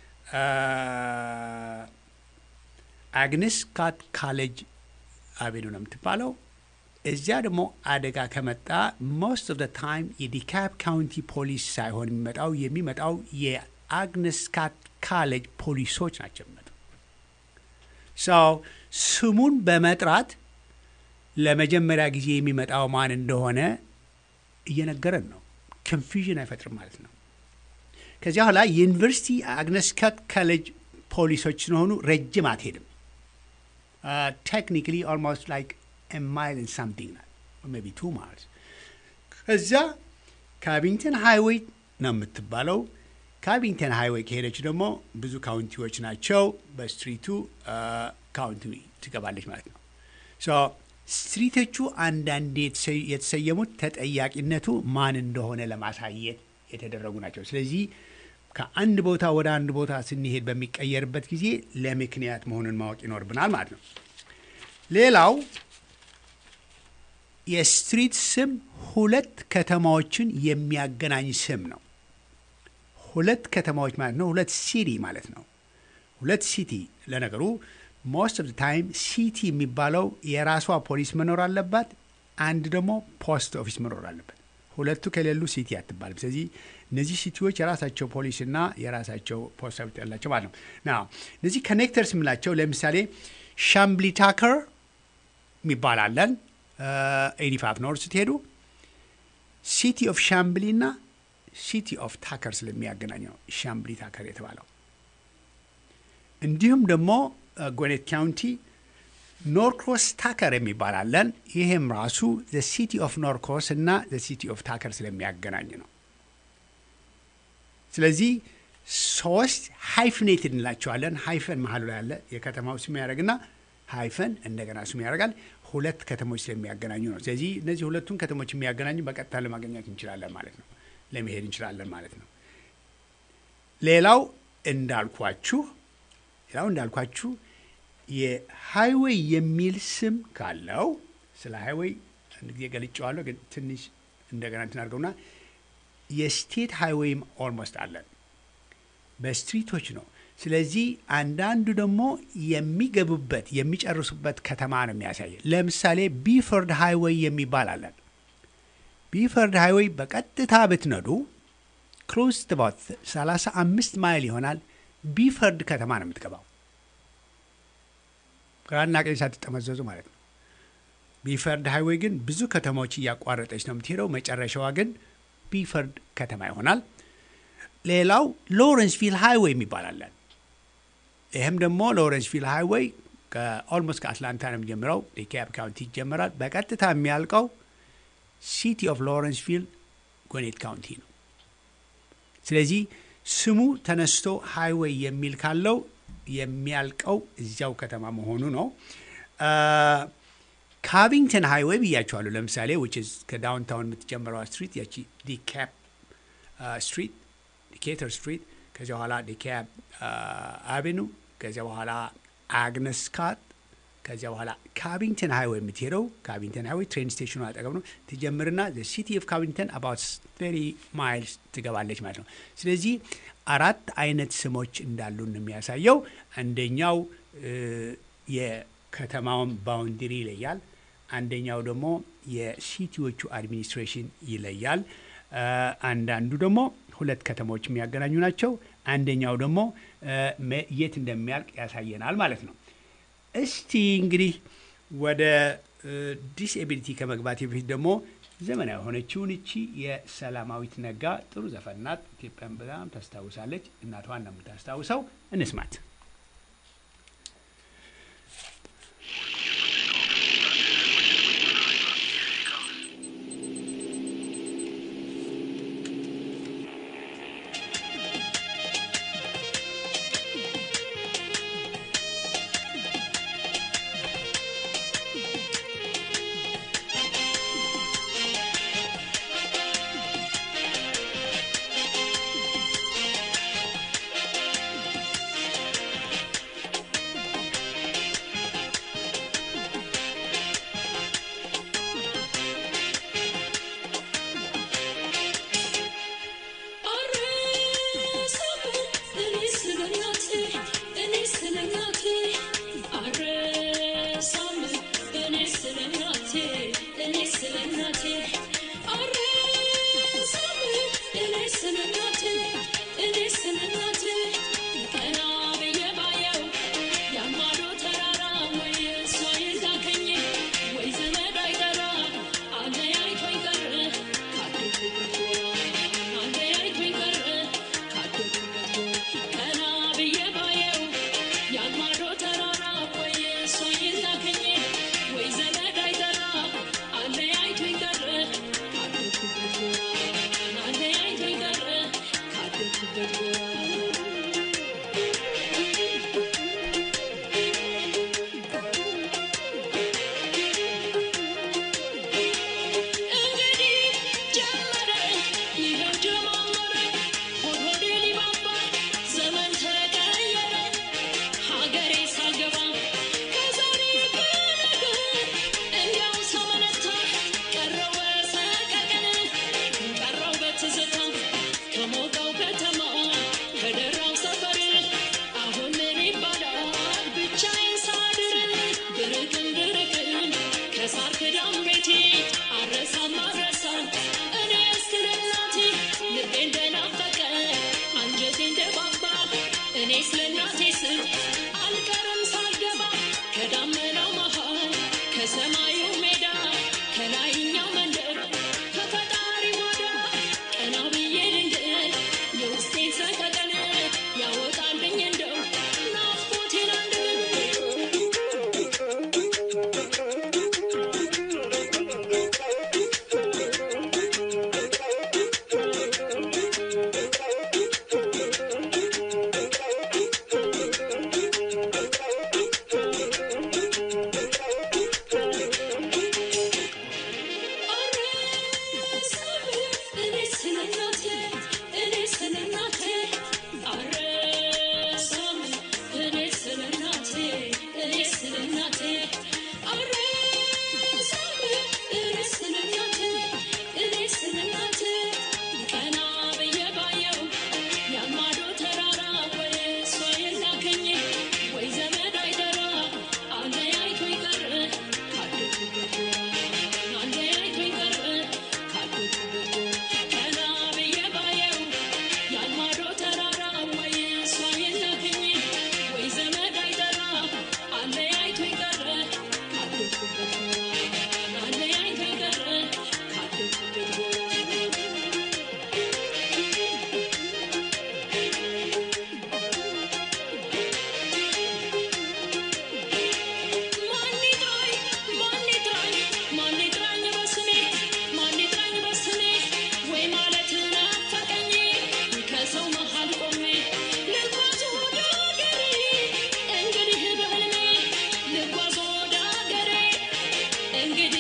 አግነስ ስካት ካሌጅ አቬኑ ነው የምትባለው። እዚያ ደግሞ አደጋ ከመጣ ሞስት ኦፍ ታይም የዲካብ ካውንቲ ፖሊስ ሳይሆን የሚመጣው የሚመጣው የአግነስ ስካት ካሌጅ ፖሊሶች ናቸው የሚመጡ ሰው ስሙን በመጥራት ለመጀመሪያ ጊዜ የሚመጣው ማን እንደሆነ እየነገረን ነው። ኮንፊዥን አይፈጥርም ማለት ነው። ከዚያ በኋላ የዩኒቨርሲቲ አግነስ ካት ካሌጅ ፖሊሶች ስለሆኑ ረጅም አትሄድም። ቴክኒካሊ ኦልሞስት ላይክ ማይል ሳምቲንግ ናት ሜይ ቢ ቱ ማይልስ። ከዚያ ካቪንግተን ሃይዌይ ነው የምትባለው። ካቪንግተን ሃይዌይ ከሄደች ደግሞ ብዙ ካውንቲዎች ናቸው። በስትሪቱ ካውንቲ ትገባለች ማለት ነው። ሶ ስትሪቶቹ አንዳንዴ የተሰ- የተሰየሙት ተጠያቂነቱ ማን እንደሆነ ለማሳየት የተደረጉ ናቸው። ስለዚህ ከአንድ ቦታ ወደ አንድ ቦታ ስንሄድ በሚቀየርበት ጊዜ ለምክንያት መሆኑን ማወቅ ይኖርብናል ማለት ነው። ሌላው የስትሪት ስም ሁለት ከተማዎችን የሚያገናኝ ስም ነው። ሁለት ከተማዎች ማለት ነው። ሁለት ሲቲ ማለት ነው። ሁለት ሲቲ ለነገሩ ሞስት ኦፍ ታይም ሲቲ የሚባለው የራሷ ፖሊስ መኖር አለባት። አንድ ደግሞ ፖስት ኦፊስ መኖር አለበት። ሁለቱ ከሌሉ ሲቲ አትባልም። ስለዚህ እነዚህ ሲቲዎች የራሳቸው ፖሊስና የራሳቸው ፖስት ኦፊስ ያላቸው ማለት ነው። ና እነዚህ ኮኔክተርስ የምላቸው ለምሳሌ ሻምብሊ ታከር የሚባል አለን። ኤኒፋፍ ኖር ስትሄዱ ሲቲ ኦፍ ሻምብሊ እና ሲቲ ኦፍ ታከር ስለሚያገናኝ ነው ሻምብሊ ታከር የተባለው። እንዲሁም ደግሞ ጎኔት ካውንቲ ኖርክሮስ ታከር የሚባል አለን። ይህም ራሱ ሲቲ ኦፍ ኖርክሮስ እና ሲቲ ኦፍ ታከር ስለሚያገናኝ ነው። ስለዚህ ሶስት ሃይፍኔትድ እንላቸዋለን። ሃይፈን መሀሉ ላይ ያለ የከተማው ስም ያደርግና ሃይፈን እንደገና ስም ያደርጋል። ሁለት ከተሞች ስለሚያገናኙ ነው። ስለዚህ እነዚህ ሁለቱን ከተሞች የሚያገናኙ በቀጥታ ለማግኘት እንችላለን ማለት ነው። ለመሄድ እንችላለን ማለት ነው። ሌላው እንዳልኳችሁ ሌላው እንዳልኳችሁ የሃይዌይ የሚል ስም ካለው ስለ ሃይዌይ አንድ ጊዜ ገልጨዋለሁ፣ ግን ትንሽ እንደገና እንትን አድርገውና የስቴት ሃይዌይም ኦልሞስት አለን በስትሪቶች ነው። ስለዚህ አንዳንዱ ደግሞ የሚገቡበት የሚጨርሱበት ከተማ ነው የሚያሳየ። ለምሳሌ ቢፈርድ ሃይዌይ የሚባል አለን። ቢፈርድ ሃይዌይ በቀጥታ ብትነዱ ክሎዝ ባት 35 ማይል ይሆናል። ቢፈርድ ከተማ ነው የምትገባው፣ ግራና ቀኝ ሳትጠመዘዙ ማለት ነው። ቢፈርድ ሃይዌይ ግን ብዙ ከተማዎች እያቋረጠች ነው የምትሄደው። መጨረሻዋ ግን ቢፈርድ ከተማ ይሆናል። ሌላው ሎረንስቪል ሃይዌይ የሚባል አለን። ይህም ደግሞ ሎረንስቪል ሃይዌይ ከኦልሞስት ከአትላንታ ነው የሚጀምረው። ዲካፕ ካውንቲ ይጀምራል። በቀጥታ የሚያልቀው ሲቲ ኦፍ ሎረንስቪል ጎኔት ካውንቲ ነው። ስለዚህ ስሙ ተነስቶ ሃይዌይ የሚል ካለው የሚያልቀው እዚያው ከተማ መሆኑ ነው። ካቪንግተን ሃይዌይ ብያቸዋለሁ። ለምሳሌ ዊች ኢዝ ከዳውንታውን የምትጀምረዋ ስትሪት ያቺ ዲካፕ ስትሪት ዲኬተር ስትሪት ከዚያ በኋላ ዲካፕ አቬኑ ከዚያ በኋላ አግነስ ስካት ከዚያ በኋላ ካቪንግተን ሃይዌይ የምትሄደው ካቪንግተን ሃይዌይ ትሬን ስቴሽኑ አጠገብ ነው። ትጀምርና ሲቲ ኦፍ ካቪንግተን አባውት ተርቲ ማይልስ ትገባለች ማለት ነው። ስለዚህ አራት አይነት ስሞች እንዳሉን የሚያሳየው አንደኛው የከተማውን ባውንድሪ ይለያል። አንደኛው ደግሞ የሲቲዎቹ አድሚኒስትሬሽን ይለያል። አንዳንዱ ደግሞ ሁለት ከተሞች የሚያገናኙ ናቸው። አንደኛው ደግሞ የት እንደሚያልቅ ያሳየናል ማለት ነው። እስቲ እንግዲህ ወደ ዲስኤቢሊቲ ከመግባት በፊት ደግሞ ዘመናዊ የሆነችውን እቺ የሰላማዊት ነጋ ጥሩ ዘፈን ናት። ኢትዮጵያን በጣም ታስታውሳለች። እናቷን ነው የምታስታውሰው። እንስማት። ሰቀቀን ያወጣልኝ እንደው ናፍቆቴን አንድ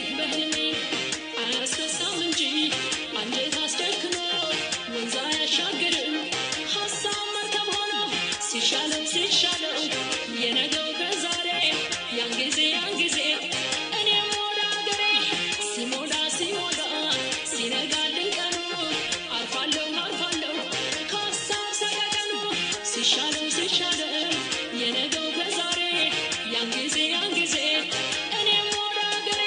በህልሜ አያስረሳም እንጂ አንጀት አስደክሞ ወንዝ አያሻግርም ሀሳብ መርከብ ሆኖ ሲሻለው ሲሻለው የነገው ከዛሬ ያን ጊዜ ያን ጊዜ እኔም ወደ አገሬ ሲሞላ ሲሞላ ሲነጋልኝ ቀኑ አርፋለሁ አርፋለሁ ከሀሳብ ሰቀቀኑ ሲሻለው ሲሻለው የነገው ከዛሬ ያን ጊዜ ያን ጊዜ እኔም ወደ አገሬ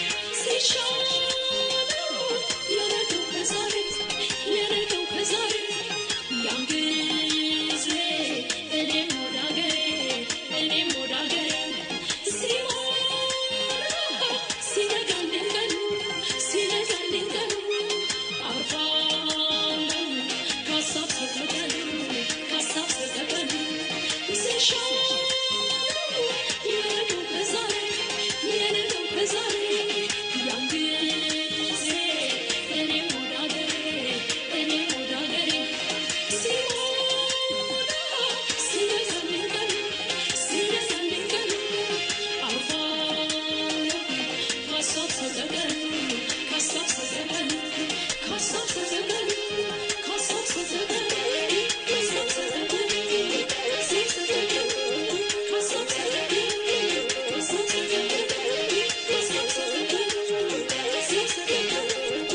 ሲሻለው የነገው ከዛሬ የነገው ከዛሬ ያን ጊዜ እኔም ወደ አገሬ እኔም ወደ አገሬ ሲሞላ ሲነጋልኝ ቀኑ ሲነጋልኝ ቀኑ አርፋለሁ ከሀሳብ ሰቀቀኑ ከሀሳብ ሰቀቀኑ ሲሻለው የነገው ከዛሬ የነገው ከዛሬ ያን ጊዜ እኔም ወደ አገሬ እኔም ወደ አገሬ ሲሞላ ሲነጋልኝ ቀኑ ሲነጋልኝ ቀኑ አርፋለሁ ከሀሳብ ሰቀቀኑ ከሀሳብ ሰቀቀኑ ከሀሳብ ሰቀቀኑ ከሀሳብ ሰቀቀኑ ከሀሳብ ሰቀቀኑ ከሀሳብ ሰቀቀኑ ከሀሳብ ሰቀቀኑ ከሀሳብ ሰቀቀኑ ከሀሳብ ሰቀቀኑ ከሀሳብ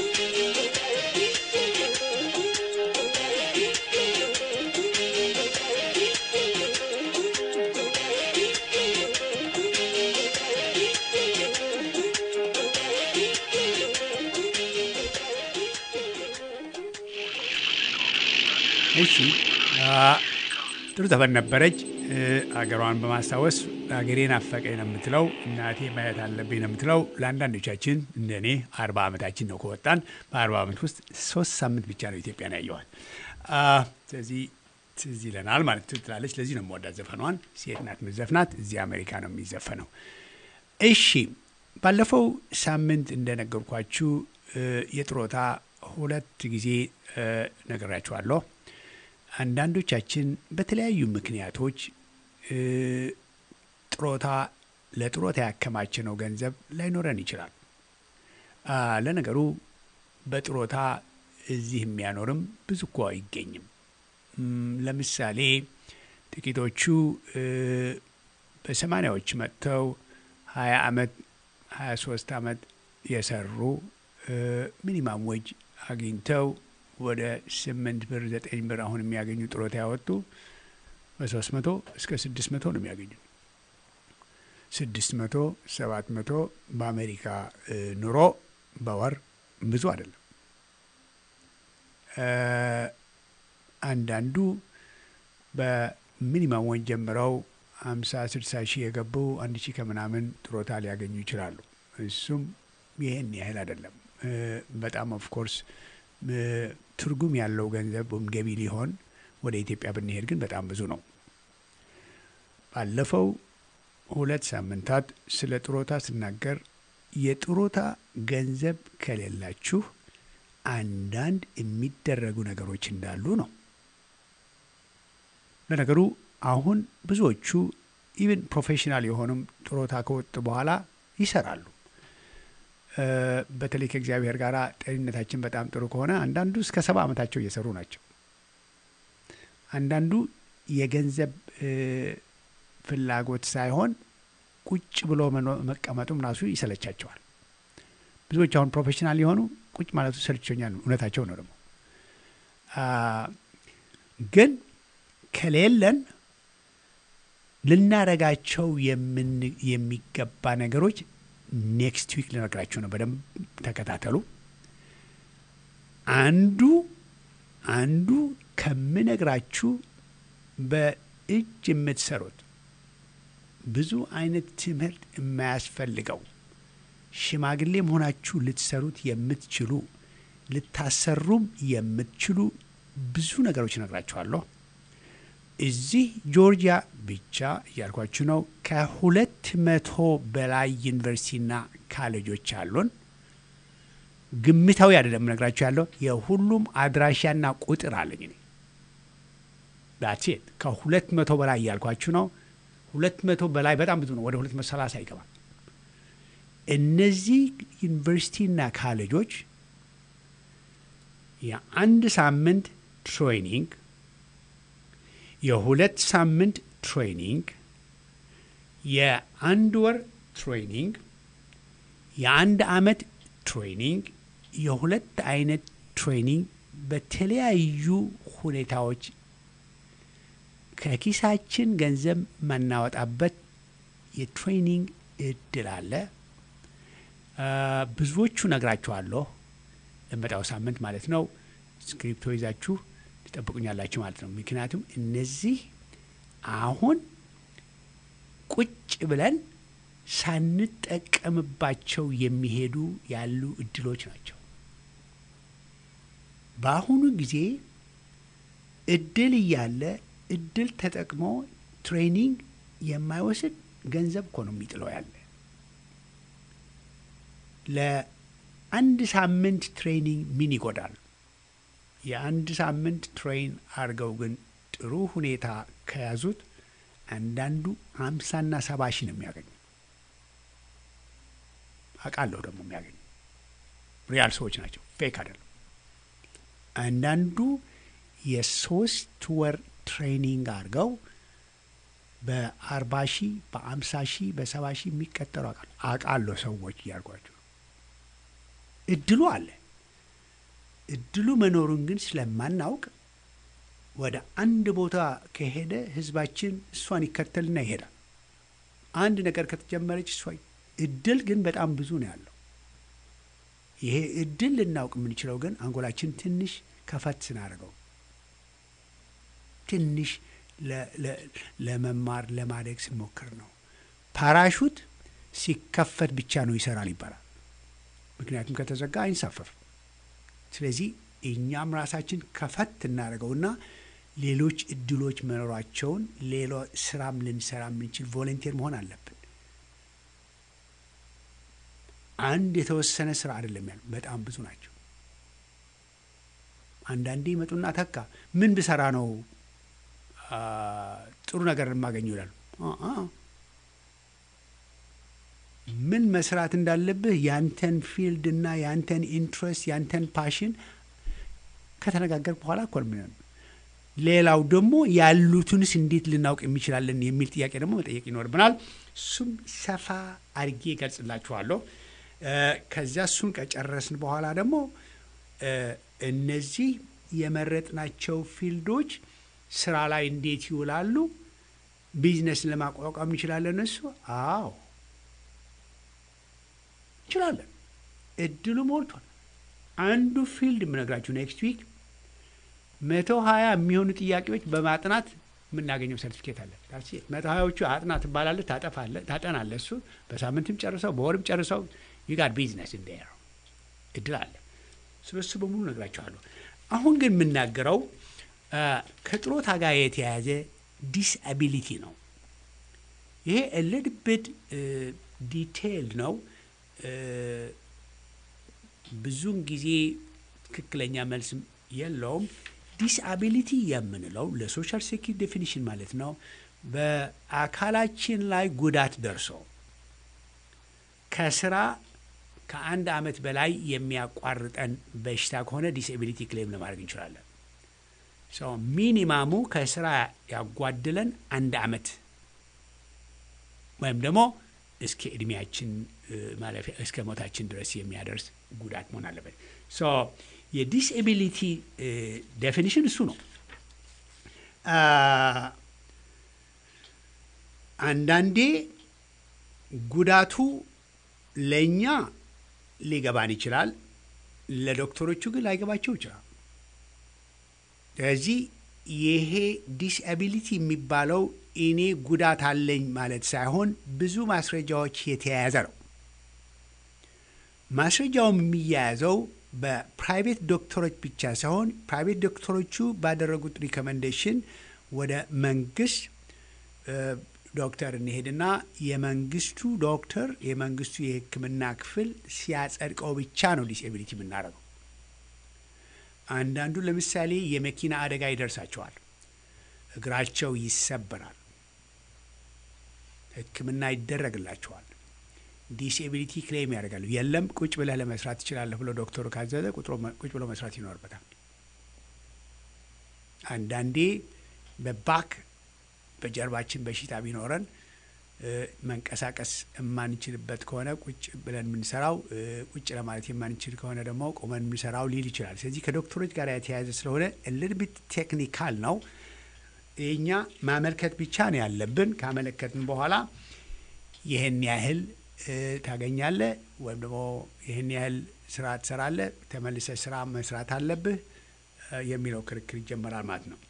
እሺ አ፣ ጥሩ ዘፈን ነበረች። እ፣ አገሯን በማስታወስ አገሬ ናፈቀኝ ነው የምትለው፣ እናቴ ማየት አለብኝ ነው የምትለው። ለአንዳንዶቻችን እንደ እኔ አርባ ዓመታችን ነው ከወጣን። በአርባ ዓመት ውስጥ ሶስት ሳምንት ብቻ ነው ኢትዮጵያን ያየዋል። አ፣ ስለዚህ ትዝ ይለናል ማለት ትላለች። ለዚህ ነው የምወዳት ዘፈኗን። ሴት ናት ምዘፍናት፣ እዚህ አሜሪካ ነው የሚዘፈነው። እሺ ባለፈው ሳምንት እንደነገርኳችሁ እ፣ የጥሮታ ሁለት ጊዜ እ፣ ነግራችኋለሁ። አንዳንዶቻችን በተለያዩ ምክንያቶች እ፣ ጥሮታ ለጥሮታ ያከማቸነው ገንዘብ ላይኖረን ይችላል። አ፣ ለነገሩ በጥሮታ እዚህ የሚያኖርም ብዙ እኮ አይገኝም። እም፣ ለምሳሌ ጥቂቶቹ እ፣ በሰማኒያዎች መጥተው ሀያ አመት ሀያ ሶስት አመት የሰሩ እ፣ ሚኒማም ወጅ አግኝተው ወደ ስምንት ብር ዘጠኝ ብር አሁን የሚያገኙ ጥሮታ ያወጡ በሶስት መቶ እስከ ስድስት መቶ ነው የሚያገኙ። ስድስት መቶ ሰባት መቶ በአሜሪካ እ፣ ኑሮ በወር ብዙ አይደለም። እ፣ አንዳንዱ በሚኒማም ወን ጀምረው ሀምሳ ስድሳ ሺህ የገቡ አንድ ሺህ ከምናምን ጥሮታ ሊያገኙ ይችላሉ። እሱም ይህን ያህል አይደለም። እ፣ በጣም ኦፍኮርስ ትርጉም ያለው ገንዘብ ወይም ገቢ ሊሆን ወደ ኢትዮጵያ ብንሄድ ግን በጣም ብዙ ነው። ባለፈው ሁለት ሳምንታት ስለ ጥሮታ ስናገር የጥሮታ ገንዘብ ከሌላችሁ አንዳንድ የሚደረጉ ነገሮች እንዳሉ ነው። ለነገሩ አሁን ብዙዎቹ ኢቨን ፕሮፌሽናል የሆኑም ጥሮታ ከወጡ በኋላ ይሰራሉ። እ፣ በተለይ ከእግዚአብሔር ጋር ጤንነታችን በጣም ጥሩ ከሆነ አንዳንዱ እስከ ሰባ ዓመታቸው እየሰሩ ናቸው። አንዳንዱ የገንዘብ እ፣ ፍላጎት ሳይሆን ቁጭ ብሎ መኖ- መቀመጡም ራሱ ይሰለቻቸዋል። ብዙዎች አሁን ፕሮፌሽናል የሆኑ ቁጭ ማለቱ ሰልችቶኛል፣ እውነታቸው ነው ደግሞ አ፣ ግን ከሌለን ልናረጋቸው የምን- የሚገባ ነገሮች ኔክስት ዊክ ልነግራችሁ ነው። በደንብ ተከታተሉ። አንዱ አንዱ ከምነግራችሁ በእጅ የምትሰሩት ብዙ አይነት ትምህርት የማያስፈልገው ሽማግሌ መሆናችሁ ልትሰሩት የምትችሉ ልታሰሩም የምትችሉ ብዙ ነገሮች እነግራችኋለሁ። እዚህ ጆርጂያ ብቻ እያልኳችሁ ነው። ከሁለት መቶ በላይ ዩኒቨርሲቲና ካሌጆች አሉን። ግምታዊ አይደለም እነግራችሁ ያለው የሁሉም አድራሻና ቁጥር አለኝ እኔ ዳትሴት ከሁለት መቶ በላይ እያልኳችሁ ነው። ሁለት መቶ በላይ በጣም ብዙ ነው። ወደ ሁለት መቶ ሰላሳ ይገባል። እነዚህ ዩኒቨርሲቲና ካሌጆች የአንድ ሳምንት ትሬኒንግ፣ የሁለት ሳምንት ትሬኒንግ፣ የአንድ ወር ትሬኒንግ፣ የአንድ ዓመት ትሬኒንግ፣ የሁለት አይነት ትሬኒንግ በተለያዩ ሁኔታዎች ከኪሳችን ገንዘብ ማናወጣበት የትሬኒንግ እድል አለ። አ፣ ብዙዎቹ ነግራችኋለሁ። ለመጣው ሳምንት ማለት ነው። ስክሪፕቶ ይዛችሁ ትጠብቁኛላችሁ ማለት ነው። ምክንያቱም እነዚህ አሁን ቁጭ ብለን ሳንጠቀምባቸው የሚሄዱ ያሉ እድሎች ናቸው። በአሁኑ ጊዜ እድል እያለ እድል ተጠቅሞ ትሬኒንግ የማይወስድ ገንዘብ እኮ ነው የሚጥለው ያለ ለአንድ ሳምንት ትሬኒንግ ምን ይጎዳል? የአንድ ሳምንት ትሬን አድርገው ግን ጥሩ ሁኔታ ከያዙት አንዳንዱ ሀምሳና ሰባ ሺህ ነው የሚያገኙ። አውቃለሁ ደግሞ የሚያገኙ ሪያል ሰዎች ናቸው፣ ፌክ አይደለም። አንዳንዱ የሶስት ወር ትሬኒንግ አድርገው በአርባ ሺህ በአምሳ ሺህ በሰባ ሺህ የሚቀጠሩ አውቃለሁ አውቃለሁ ሰዎች እያልኳቸው እድሉ አለ። እድሉ መኖሩን ግን ስለማናውቅ ወደ አንድ ቦታ ከሄደ ህዝባችን እሷን ይከተልና ይሄዳል። አንድ ነገር ከተጀመረች እሷ እድል ግን በጣም ብዙ ነው ያለው። ይሄ እድል ልናውቅ የምንችለው ግን አንጎላችን ትንሽ ከፈት ስናደርገው ትንሽ ለ- ለ- ለመማር ለማደግ ስንሞክር ነው። ፓራሹት ሲከፈት ብቻ ነው ይሰራል ይባላል። ምክንያቱም ከተዘጋ አይንሳፈፍም። ስለዚህ እኛም ራሳችን ከፈት እናደርገውና ሌሎች እድሎች መኖራቸውን ሌሎ ስራም ልንሰራ የምንችል ቮለንቴር መሆን አለብን። አንድ የተወሰነ ስራ አይደለም ያሉ በጣም ብዙ ናቸው። አንዳንዴ ይመጡና ተካ ምን ብሰራ ነው አ፣ ጥሩ ነገር የማገኘው ይላሉ። አ- አ። ምን መስራት እንዳለብህ ያንተን ፊልድ እና ያንተን ኢንትረስት ያንተን ፓሽን ከተነጋገር በኋላ እኮ ነው የሚሆነው። ሌላው ደግሞ ያሉትንስ እንዴት ልናውቅ የሚችላለን የሚል ጥያቄ ደግሞ መጠየቅ ይኖርብናል። እሱም ሰፋ አድርጌ እገልጽላችኋለሁ። እ፣ ከዚያ እሱን ከጨረስን በኋላ ደግሞ እ፣ እነዚህ የመረጥናቸው ፊልዶች ስራ ላይ እንዴት ይውላሉ፣ ቢዝነስ ለማቋቋም እንችላለን። እሱ አዎ እንችላለን። እድሉ ሞልቷል። አንዱ ፊልድ የምነግራችሁ ኔክስት ዊክ መቶ ሀያ የሚሆኑ ጥያቄዎች በማጥናት የምናገኘው ሰርቲፊኬት አለ። መቶ ሀያዎቹ አጥና ትባላለህ፣ ታጠፋለህ፣ ታጠናለህ። እሱ በሳምንትም ጨርሰው በወርም ጨርሰው ዩጋር ቢዝነስ እንደ እድል አለ። ስለሱ በሙሉ ነግራችኋለሁ። አሁን ግን የምናገረው አ፣ ከጥሮታ ጋር የተያያዘ ዲስአቢሊቲ ነው። ይሄ ልድብድ ዲቴይልድ ነው። እ፣ ብዙውን ጊዜ ትክክለኛ መልስም የለውም። ዲስአቢሊቲ የምንለው ለሶሻል ሴኪሪቲ ዴፊኒሽን ማለት ነው። በአካላችን ላይ ጉዳት ደርሶ ከስራ ከአንድ ዓመት በላይ የሚያቋርጠን በሽታ ከሆነ ዲስኤቢሊቲ ክሌም ለማድረግ እንችላለን። ሰው ሚኒማሙ ከስራ ያጓድለን አንድ ዓመት ወይም ደግሞ እስከ እድሜያችን እ፣ ማለፊያ እስከ ሞታችን ድረስ የሚያደርስ ጉዳት መሆን አለበት። ሶ የዲስኤቢሊቲ ዴፊኒሽን እሱ ነው። አ፣ አንዳንዴ ጉዳቱ ለእኛ ሊገባን ይችላል፣ ለዶክተሮቹ ግን ላይገባቸው ይችላል። ስለዚህ ይሄ ዲስአቢሊቲ የሚባለው እኔ ጉዳት አለኝ ማለት ሳይሆን ብዙ ማስረጃዎች የተያያዘ ነው። ማስረጃውም የሚያያዘው በፕራይቬት ዶክተሮች ብቻ ሳይሆን ፕራይቬት ዶክተሮቹ ባደረጉት ሪኮመንዴሽን ወደ መንግስት እ፣ ዶክተር እንሄድና የመንግስቱ ዶክተር የመንግስቱ የሕክምና ክፍል ሲያጸድቀው ብቻ ነው ዲስኤቢሊቲ የምናደርገው። አንዳንዱ ለምሳሌ የመኪና አደጋ ይደርሳቸዋል፣ እግራቸው ይሰበራል፣ ሕክምና ይደረግላቸዋል። ዲስኤቢሊቲ ክሌም ያደርጋሉ። የለም ቁጭ ብለህ ለመስራት ትችላለህ ብሎ ዶክተሩ ካዘዘ ቁጭ ብሎ መስራት ይኖርበታል። አንዳንዴ በባክ በጀርባችን በሽታ ቢኖረን መንቀሳቀስ የማንችልበት ከሆነ ቁጭ ብለን የምንሰራው ቁጭ ለማለት የማንችል ከሆነ ደግሞ ቆመን የምንሰራው ሊል ይችላል። ስለዚህ ከዶክተሮች ጋር የተያያዘ ስለሆነ ልድቢት ቴክኒካል ነው። የኛ ማመልከት ብቻ ነው ያለብን። ካመለከትን በኋላ ይህን ያህል ታገኛለህ ወይም ደግሞ ይህን ያህል ስራ ትሰራለህ፣ ተመልሰህ ስራ መስራት አለብህ የሚለው ክርክር ይጀመራል ማለት ነው።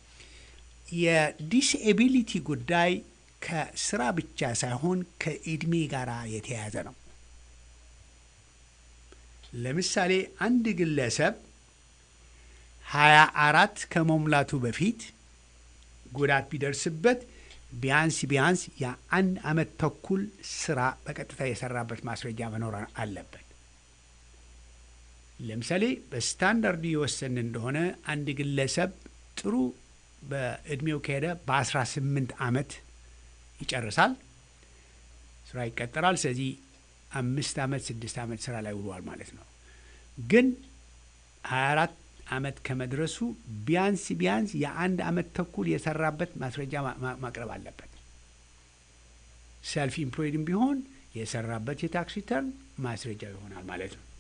የዲስኤቢሊቲ ጉዳይ ከስራ ብቻ ሳይሆን ከእድሜ ጋር የተያያዘ ነው። ለምሳሌ አንድ ግለሰብ ሀያ አራት ከመሙላቱ በፊት ጉዳት ቢደርስበት ቢያንስ ቢያንስ የአንድ አመት ተኩል ስራ በቀጥታ የሰራበት ማስረጃ መኖር አለበት። ለምሳሌ በስታንዳርዱ የወሰን እንደሆነ አንድ ግለሰብ ጥሩ በእድሜው ከሄደ በ18 ዓመት ይጨርሳል፣ ስራ ይቀጠራል። ስለዚህ አምስት ዓመት ስድስት ዓመት ስራ ላይ ውሏል ማለት ነው። ግን 24 ዓመት ከመድረሱ ቢያንስ ቢያንስ የአንድ ዓመት ተኩል የሰራበት ማስረጃ ማቅረብ አለበት። ሰልፍ ኢምፕሎይድም ቢሆን የሰራበት የታክስ ሪተርን ማስረጃ ይሆናል ማለት ነው።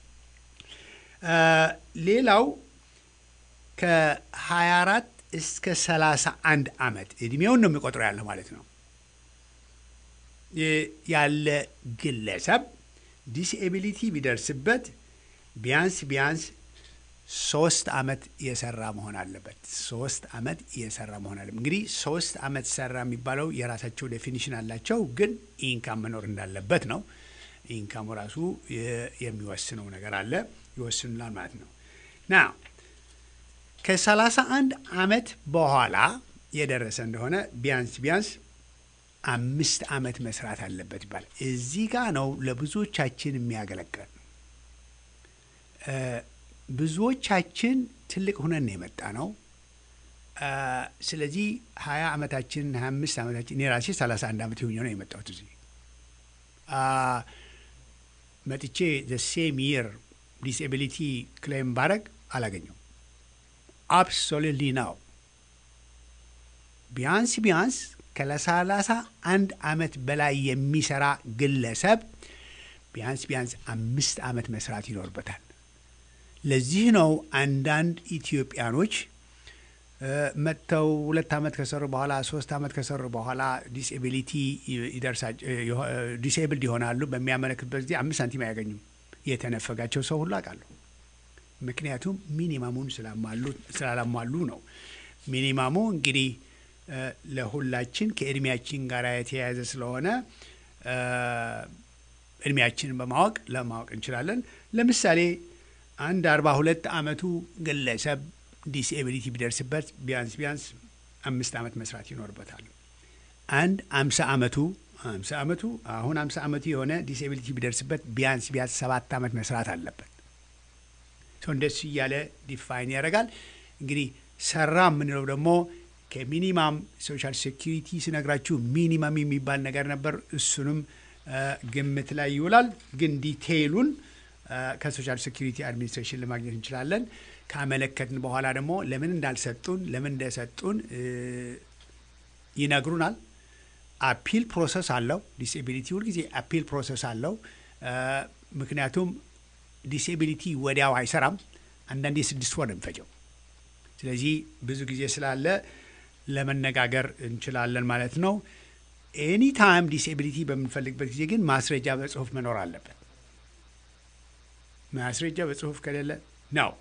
ሌላው ከ24 እስከ 31 ዓመት እድሜውን ነው የሚቆጥረው ያለው ማለት ነው ያለ ግለሰብ ዲስኤቢሊቲ ቢደርስበት ቢያንስ ቢያንስ ሶስት አመት የሰራ መሆን አለበት። ሶስት አመት የሰራ መሆን አለበት። እንግዲህ ሶስት አመት ሰራ የሚባለው የራሳቸው ዴፊኒሽን አላቸው፣ ግን ኢንካም መኖር እንዳለበት ነው። ኢንካሙ ራሱ የሚወስነው ነገር አለ፣ ይወስኑላል ማለት ነው። ና ከሰላሳ አንድ አመት በኋላ የደረሰ እንደሆነ ቢያንስ ቢያንስ አምስት አመት መስራት አለበት ይባላል። እዚህ ጋ ነው ለብዙዎቻችን የሚያገለግል ብዙዎቻችን ትልቅ ሁነን ነው የመጣ ነው። ስለዚህ ሀያ አመታችን ሀያ አምስት አመታችን እኔ ራሴ ሰላሳ አንድ አመት የሆኘ ነው የመጣሁት እዚህ መጥቼ ዘ ሴም ይር ዲስኤቢሊቲ ክሌም ባረግ አላገኘው አብሶሉትሊ ነው። ቢያንስ ቢያንስ ከለሰላሳ አንድ አመት በላይ የሚሰራ ግለሰብ ቢያንስ ቢያንስ አምስት አመት መስራት ይኖርበታል። ለዚህ ነው አንዳንድ ኢትዮጵያኖች መጥተው ሁለት አመት ከሰሩ በኋላ ሶስት አመት ከሰሩ በኋላ ዲስኤቢሊቲ ዲስኤብልድ ይሆናሉ። በሚያመለክትበት ጊዜ አምስት ሳንቲም አያገኙም። የተነፈጋቸው ሰው ሁሉ አውቃለሁ። ምክንያቱም ሚኒማሙን ስላላሟሉ ነው። ሚኒማሙ እንግዲህ ለሁላችን ከእድሜያችን ጋር የተያያዘ ስለሆነ እድሜያችንን በማወቅ ለማወቅ እንችላለን። ለምሳሌ አንድ አርባ ሁለት አመቱ ግለሰብ ዲስኤቢሊቲ ቢደርስበት ቢያንስ ቢያንስ አምስት አመት መስራት ይኖርበታል። አንድ አምሳ አመቱ አምሳ አመቱ አሁን አምሳ አመቱ የሆነ ዲስኤቢሊቲ ቢደርስበት ቢያንስ ቢያንስ ሰባት አመት መስራት አለበት። እንደሱ እያለ ዲፋይን ያደርጋል። እንግዲህ ሰራ የምንለው ደግሞ ከሚኒማም ሶሻል ሴኪሪቲ ስነግራችሁ ሚኒማም የሚባል ነገር ነበር። እሱንም ግምት ላይ ይውላል። ግን ዲቴይሉን ከሶሻል ሴኪሪቲ አድሚኒስትሬሽን ለማግኘት እንችላለን። ካመለከትን በኋላ ደግሞ ለምን እንዳልሰጡን ለምን እንደሰጡን ይነግሩናል። አፒል ፕሮሰስ አለው። ዲስኤቢሊቲ ሁልጊዜ አፒል ፕሮሰስ አለው። ምክንያቱም ዲስኤቢሊቲ ወዲያው አይሰራም። አንዳንዴ ስድስት ወር ነው የሚፈጀው። ስለዚህ ብዙ ጊዜ ስላለ ለመነጋገር እንችላለን ማለት ነው። ኤኒ ታይም ዲስኤቢሊቲ በምንፈልግበት ጊዜ ግን ማስረጃ በጽሁፍ መኖር አለበት። ማስረጃ በጽሁፍ ከሌለ ነው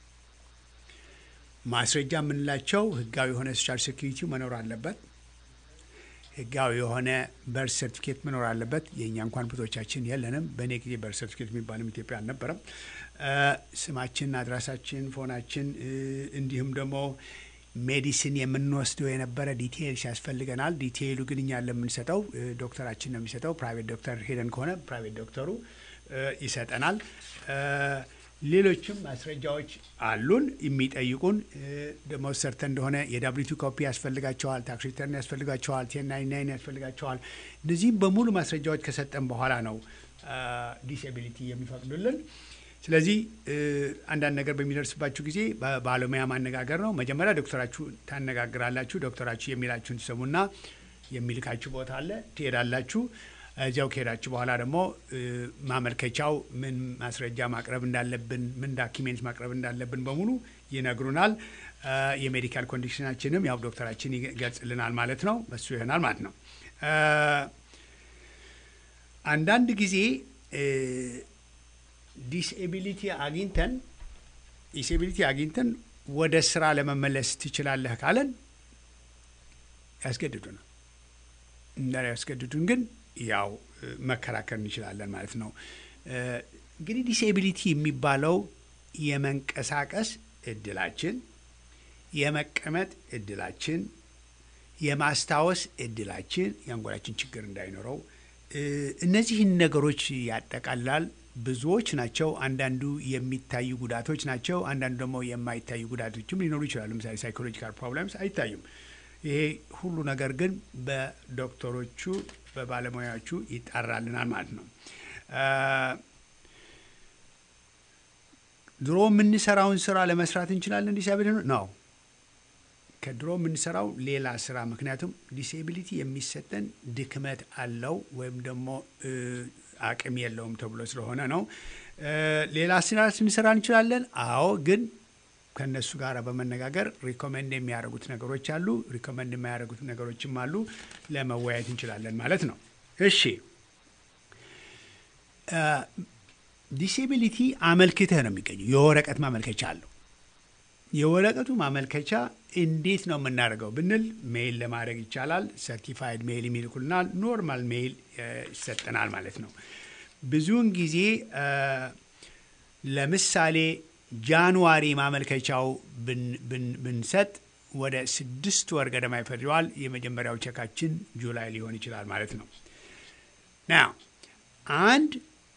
ማስረጃ የምንላቸው ህጋዊ የሆነ ሶሻል ሴኪሪቲው መኖር አለበት። ህጋዊ የሆነ በርት ሰርቲፊኬት መኖር አለበት። የእኛ እንኳን ብዙዎቻችን የለንም። በእኔ ጊዜ በርት ሰርቲፊኬት የሚባልም ኢትዮጵያ አልነበረም። ስማችን፣ አድራሳችን፣ ፎናችን እንዲሁም ደግሞ ሜዲሲን የምንወስደው የነበረ ዲቴይልስ ያስፈልገናል። ዲቴይሉ ግን እኛ ለምንሰጠው ዶክተራችን ነው የሚሰጠው። ፕራይቬት ዶክተር ሄደን ከሆነ ፕራይቬት ዶክተሩ ይሰጠናል። ሌሎችም ማስረጃዎች አሉን የሚጠይቁን ደግሞ ሰርተን እንደሆነ የዳብሊቱ ኮፒ ያስፈልጋቸዋል፣ ታክስ ሪተርን ያስፈልጋቸዋል፣ ቴን ናይን ናይን ያስፈልጋቸዋል። እነዚህም በሙሉ ማስረጃዎች ከሰጠን በኋላ ነው ዲስኤቢሊቲ የሚፈቅዱልን። ስለዚህ እ፣ አንዳንድ ነገር በሚደርስባችሁ ጊዜ በባለሙያ ማነጋገር ነው። መጀመሪያ ዶክተራችሁ ታነጋግራላችሁ። ዶክተራችሁ የሚላችሁን ትሰሙና የሚልካችሁ ቦታ አለ፣ ትሄዳላችሁ። እዚያው ከሄዳችሁ በኋላ ደግሞ እ፣ ማመልከቻው ምን ማስረጃ ማቅረብ እንዳለብን፣ ምን ዳኪሜንት ማቅረብ እንዳለብን በሙሉ ይነግሩናል። እ፣ የሜዲካል ኮንዲሽናችንም ያው ዶክተራችን ይገልጽልናል ማለት ነው። በሱ ይሆናል ማለት ነው። እ፣ አንዳንድ ጊዜ እ፣ ዲስኤቢሊቲ አግኝተን ዲስኤቢሊቲ አግኝተን ወደ ስራ ለመመለስ ትችላለህ ካለን ያስገድዱናል። እንዳላ ያስገድዱን ግን ያው እ፣ መከራከር እንችላለን ማለት ነው። እ፣ እንግዲህ ዲስኤቢሊቲ የሚባለው የመንቀሳቀስ እድላችን፣ የመቀመጥ እድላችን፣ የማስታወስ እድላችን የአንጎላችን ችግር እንዳይኖረው እ፣ እነዚህን ነገሮች ያጠቃልላል። ብዙዎች ናቸው። አንዳንዱ የሚታዩ ጉዳቶች ናቸው። አንዳንዱ ደግሞ የማይታዩ ጉዳቶችም ሊኖሩ ይችላሉ። ለምሳሌ ሳይኮሎጂካል ፕሮብለምስ አይታዩም። ይሄ ሁሉ ነገር ግን በዶክተሮቹ በባለሙያዎቹ ይጣራልናል ማለት ነው። አ፣ ድሮ የምንሰራውን ስራ ለመስራት እንችላለን። ዲስአቢሊቲ ነው ከድሮ የምንሰራው ሌላ ስራ። ምክንያቱም ዲስኤቢሊቲ የሚሰጠን ድክመት አለው ወይም ደግሞ እ፣ አቅም የለውም ተብሎ ስለሆነ ነው። እ፣ ሌላ ስራ ስንሰራ እንችላለን። አዎ ግን ከእነሱ ጋር በመነጋገር ሪኮመንድ የሚያደርጉት ነገሮች አሉ፣ ሪኮመንድ የማያደርጉት ነገሮችም አሉ። ለመወያየት እንችላለን ማለት ነው። እሺ ዲስኤቢሊቲ አመልክተህ ነው የሚገኘው። የወረቀት ማመልከቻ አለው። የወረቀቱ ማመልከቻ እንዴት ነው የምናደርገው ብንል ሜይል ለማድረግ ይቻላል። ሰርቲፋይድ ሜይል የሚልኩልናል። ኖርማል ሜይል እ፣ ይሰጠናል ማለት ነው። ብዙውን ጊዜ እ፣ ለምሳሌ ጃንዋሪ ማመልከቻው ብን- ብን- ብንሰጥ ወደ ስድስት ወር ገደማ ይፈጅዋል። የመጀመሪያው ቼካችን ጁላይ ሊሆን ይችላል ማለት ነው። ና አንድ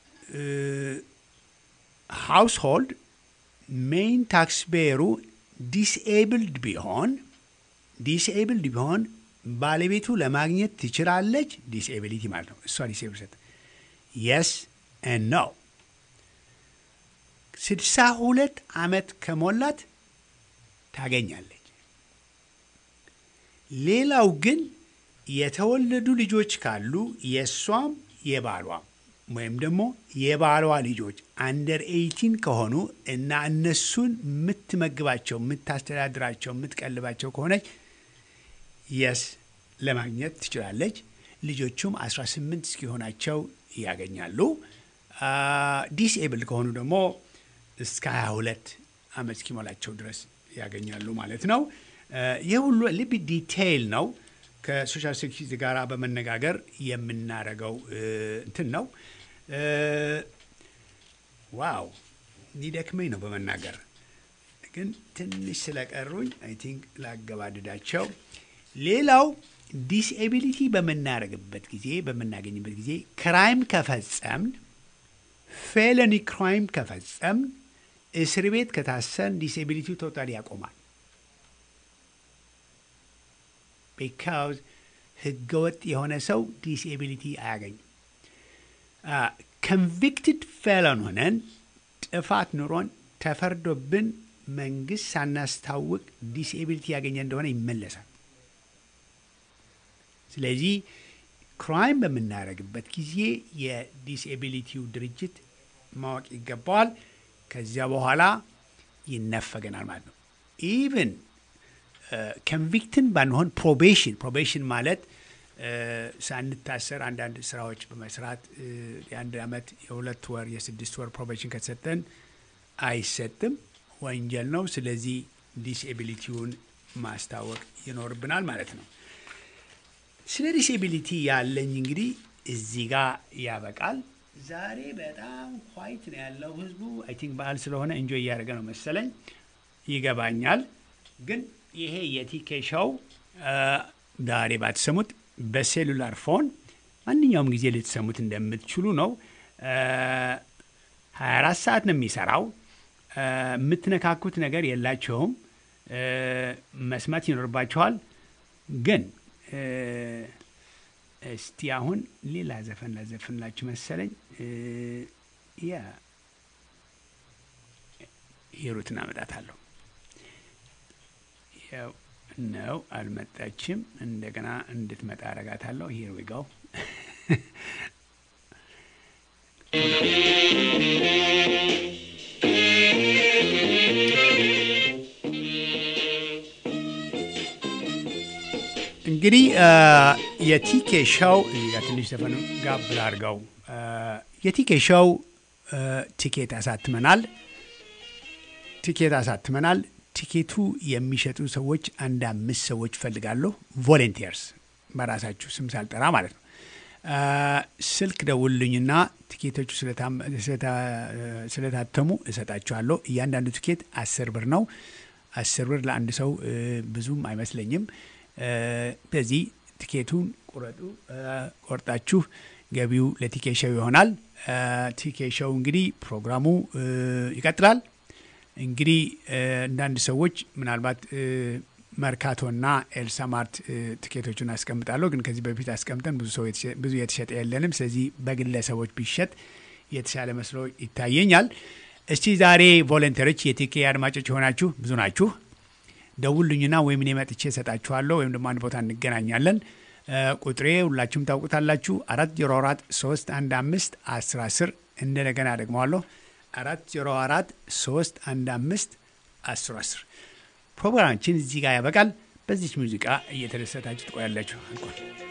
ሃውስሆልድ ሜይን ታክስ ቤሩ ዲስኤብልድ ቢሆን ዲስኤብልድ ቢሆን ባለቤቱ ለማግኘት ትችላለች። ዲስኤቢሊቲ ማለት ነው። እሷ ዲስኤብል ሰጥ የስ ነው። ስድሳ ሁለት ዓመት ከሞላት ታገኛለች። ሌላው ግን የተወለዱ ልጆች ካሉ የእሷም የባሏም ወይም ደግሞ የባሏ ልጆች አንደር ኤይቲን ከሆኑ እና እነሱን የምትመግባቸው፣ የምታስተዳድራቸው፣ የምትቀልባቸው ከሆነች የስ ለማግኘት ትችላለች። ልጆቹም 18 እስኪሆናቸው ያገኛሉ። ዲስኤብል ከሆኑ ደግሞ እስከ 22 ዓመት እስኪሞላቸው ድረስ ያገኛሉ ማለት ነው። ይህ ሁሉ ልብ ዲቴይል ነው። ከሶሻል ሴኪሪቲ ጋር በመነጋገር የምናደርገው እንትን ነው። ዋው ሊደክመኝ ነው በመናገር ግን ትንሽ ስለቀሩኝ አይ ቲንክ ላገባድዳቸው። ሌላው ዲስኤቢሊቲ በምናደርግበት ጊዜ በምናገኝበት ጊዜ ክራይም ከፈጸምን ፌለኒ ክራይም ከፈጸምን እስር ቤት ከታሰን ዲስኤቢሊቲው ቶታሊ ያቆማል። ቢካውዝ ህገወጥ የሆነ ሰው ዲስኤቢሊቲ አያገኝም። ኮንቪክትድ ፌለን ሆነን ጥፋት ኑሮን ተፈርዶብን መንግስት ሳናስታውቅ ዲስኤቢሊቲ ያገኘ እንደሆነ ይመለሳል። ስለዚህ ክራይም በምናደርግበት ጊዜ የዲስኤቢሊቲው ድርጅት ማወቅ ይገባዋል። ከዚያ በኋላ ይነፈገናል ማለት ነው። ኢቭን ኮንቪክትን ባንሆን ፕሮቤሽን ፕሮቤሽን ማለት ሳንታሰር አንዳንድ ስራዎች በመስራት የአንድ ዓመት የሁለት ወር የስድስት ወር ፕሮቤሽን ከተሰጠን አይሰጥም፣ ወንጀል ነው። ስለዚህ ዲስኤቢሊቲውን ማስታወቅ ይኖርብናል ማለት ነው። ስለ ዲስኤቢሊቲ ያለኝ እንግዲህ እዚህ ጋር ያበቃል። ዛሬ በጣም ኳይት ነው ያለው ህዝቡ። አይ ቲንክ በዓል ስለሆነ እንጆይ እያደረገ ነው መሰለኝ፣ ይገባኛል። ግን ይሄ የቲኬ ሾው ዛሬ ባትሰሙት በሴሉላር ፎን ማንኛውም ጊዜ ልትሰሙት እንደምትችሉ ነው። 24 ሰዓት ነው የሚሰራው። የምትነካኩት ነገር የላቸውም። መስማት ይኖርባቸዋል። ግን እስቲ አሁን ሌላ ዘፈን ላዘፍንላችሁ መሰለኝ። እ፣ ያ ሂሩትን አመጣታለሁ። ያው ነው አልመጣችም። እንደገና እንድትመጣ አረጋታለሁ። ሂር ዊ ጎ እንግዲህ የቲኬ ሾው እዚህ ጋር ትንሽ ዘፈን ጋብ ላድርገው። የቲኬ ሾው ቲኬት አሳትመናል። ቲኬት አሳትመናል። ቲኬቱ የሚሸጡ ሰዎች አንድ አምስት ሰዎች ፈልጋለሁ። ቮለንቲርስ በራሳችሁ ስም ሳልጠራ ማለት ነው። አ፣ ስልክ ደውሉልኝና ቲኬቶቹ ስለታም- ስለታ- ስለታተሙ እሰጣችኋለሁ። እያንዳንዱ ቲኬት አስር ብር ነው። አስር ብር ለአንድ ሰው እ፣ ብዙም አይመስለኝም። እ፣ በዚህ ቲኬቱን ቁረጡ። እ፣ ቆርጣችሁ ገቢው ለቲኬ ሾው ይሆናል። እ፣ ቲኬ ሾው እንግዲህ ፕሮግራሙ እ፣ ይቀጥላል። እንግዲህ እ፣ አንዳንድ ሰዎች ምናልባት እ፣ መርካቶና ኤልሳ ማርት እ፣ ትኬቶቹን አስቀምጣለሁ፣ ግን ከዚህ በፊት አስቀምጠን ብዙ ሰው የተሸ- ብዙ የተሸጠ የለንም። ስለዚህ በግለሰቦች ቢሸጥ የተሻለ መስሎ ይታየኛል። እስቲ ዛሬ ቮለንተሮች የቲኬ አድማጮች የሆናችሁ ብዙ ናችሁ። ደውሉኝና ወይም እኔ መጥቼ እሰጣችኋለሁ ወይም ደግሞ አንድ ቦታ እንገናኛለን። እ፣ ቁጥሬ ሁላችሁም ታውቁታላችሁ። አራት ዜሮ አራት ሶስት አንድ አምስት አስር አስር እንደገና ደግመዋለሁ አራት ዜሮ አራት ሶስት አንድ አምስት አስር አስር ፕሮግራማችን እዚህ ጋር ያበቃል። በዚች ሙዚቃ እየተደሰታችሁ ትቆያላችሁ። አልኳል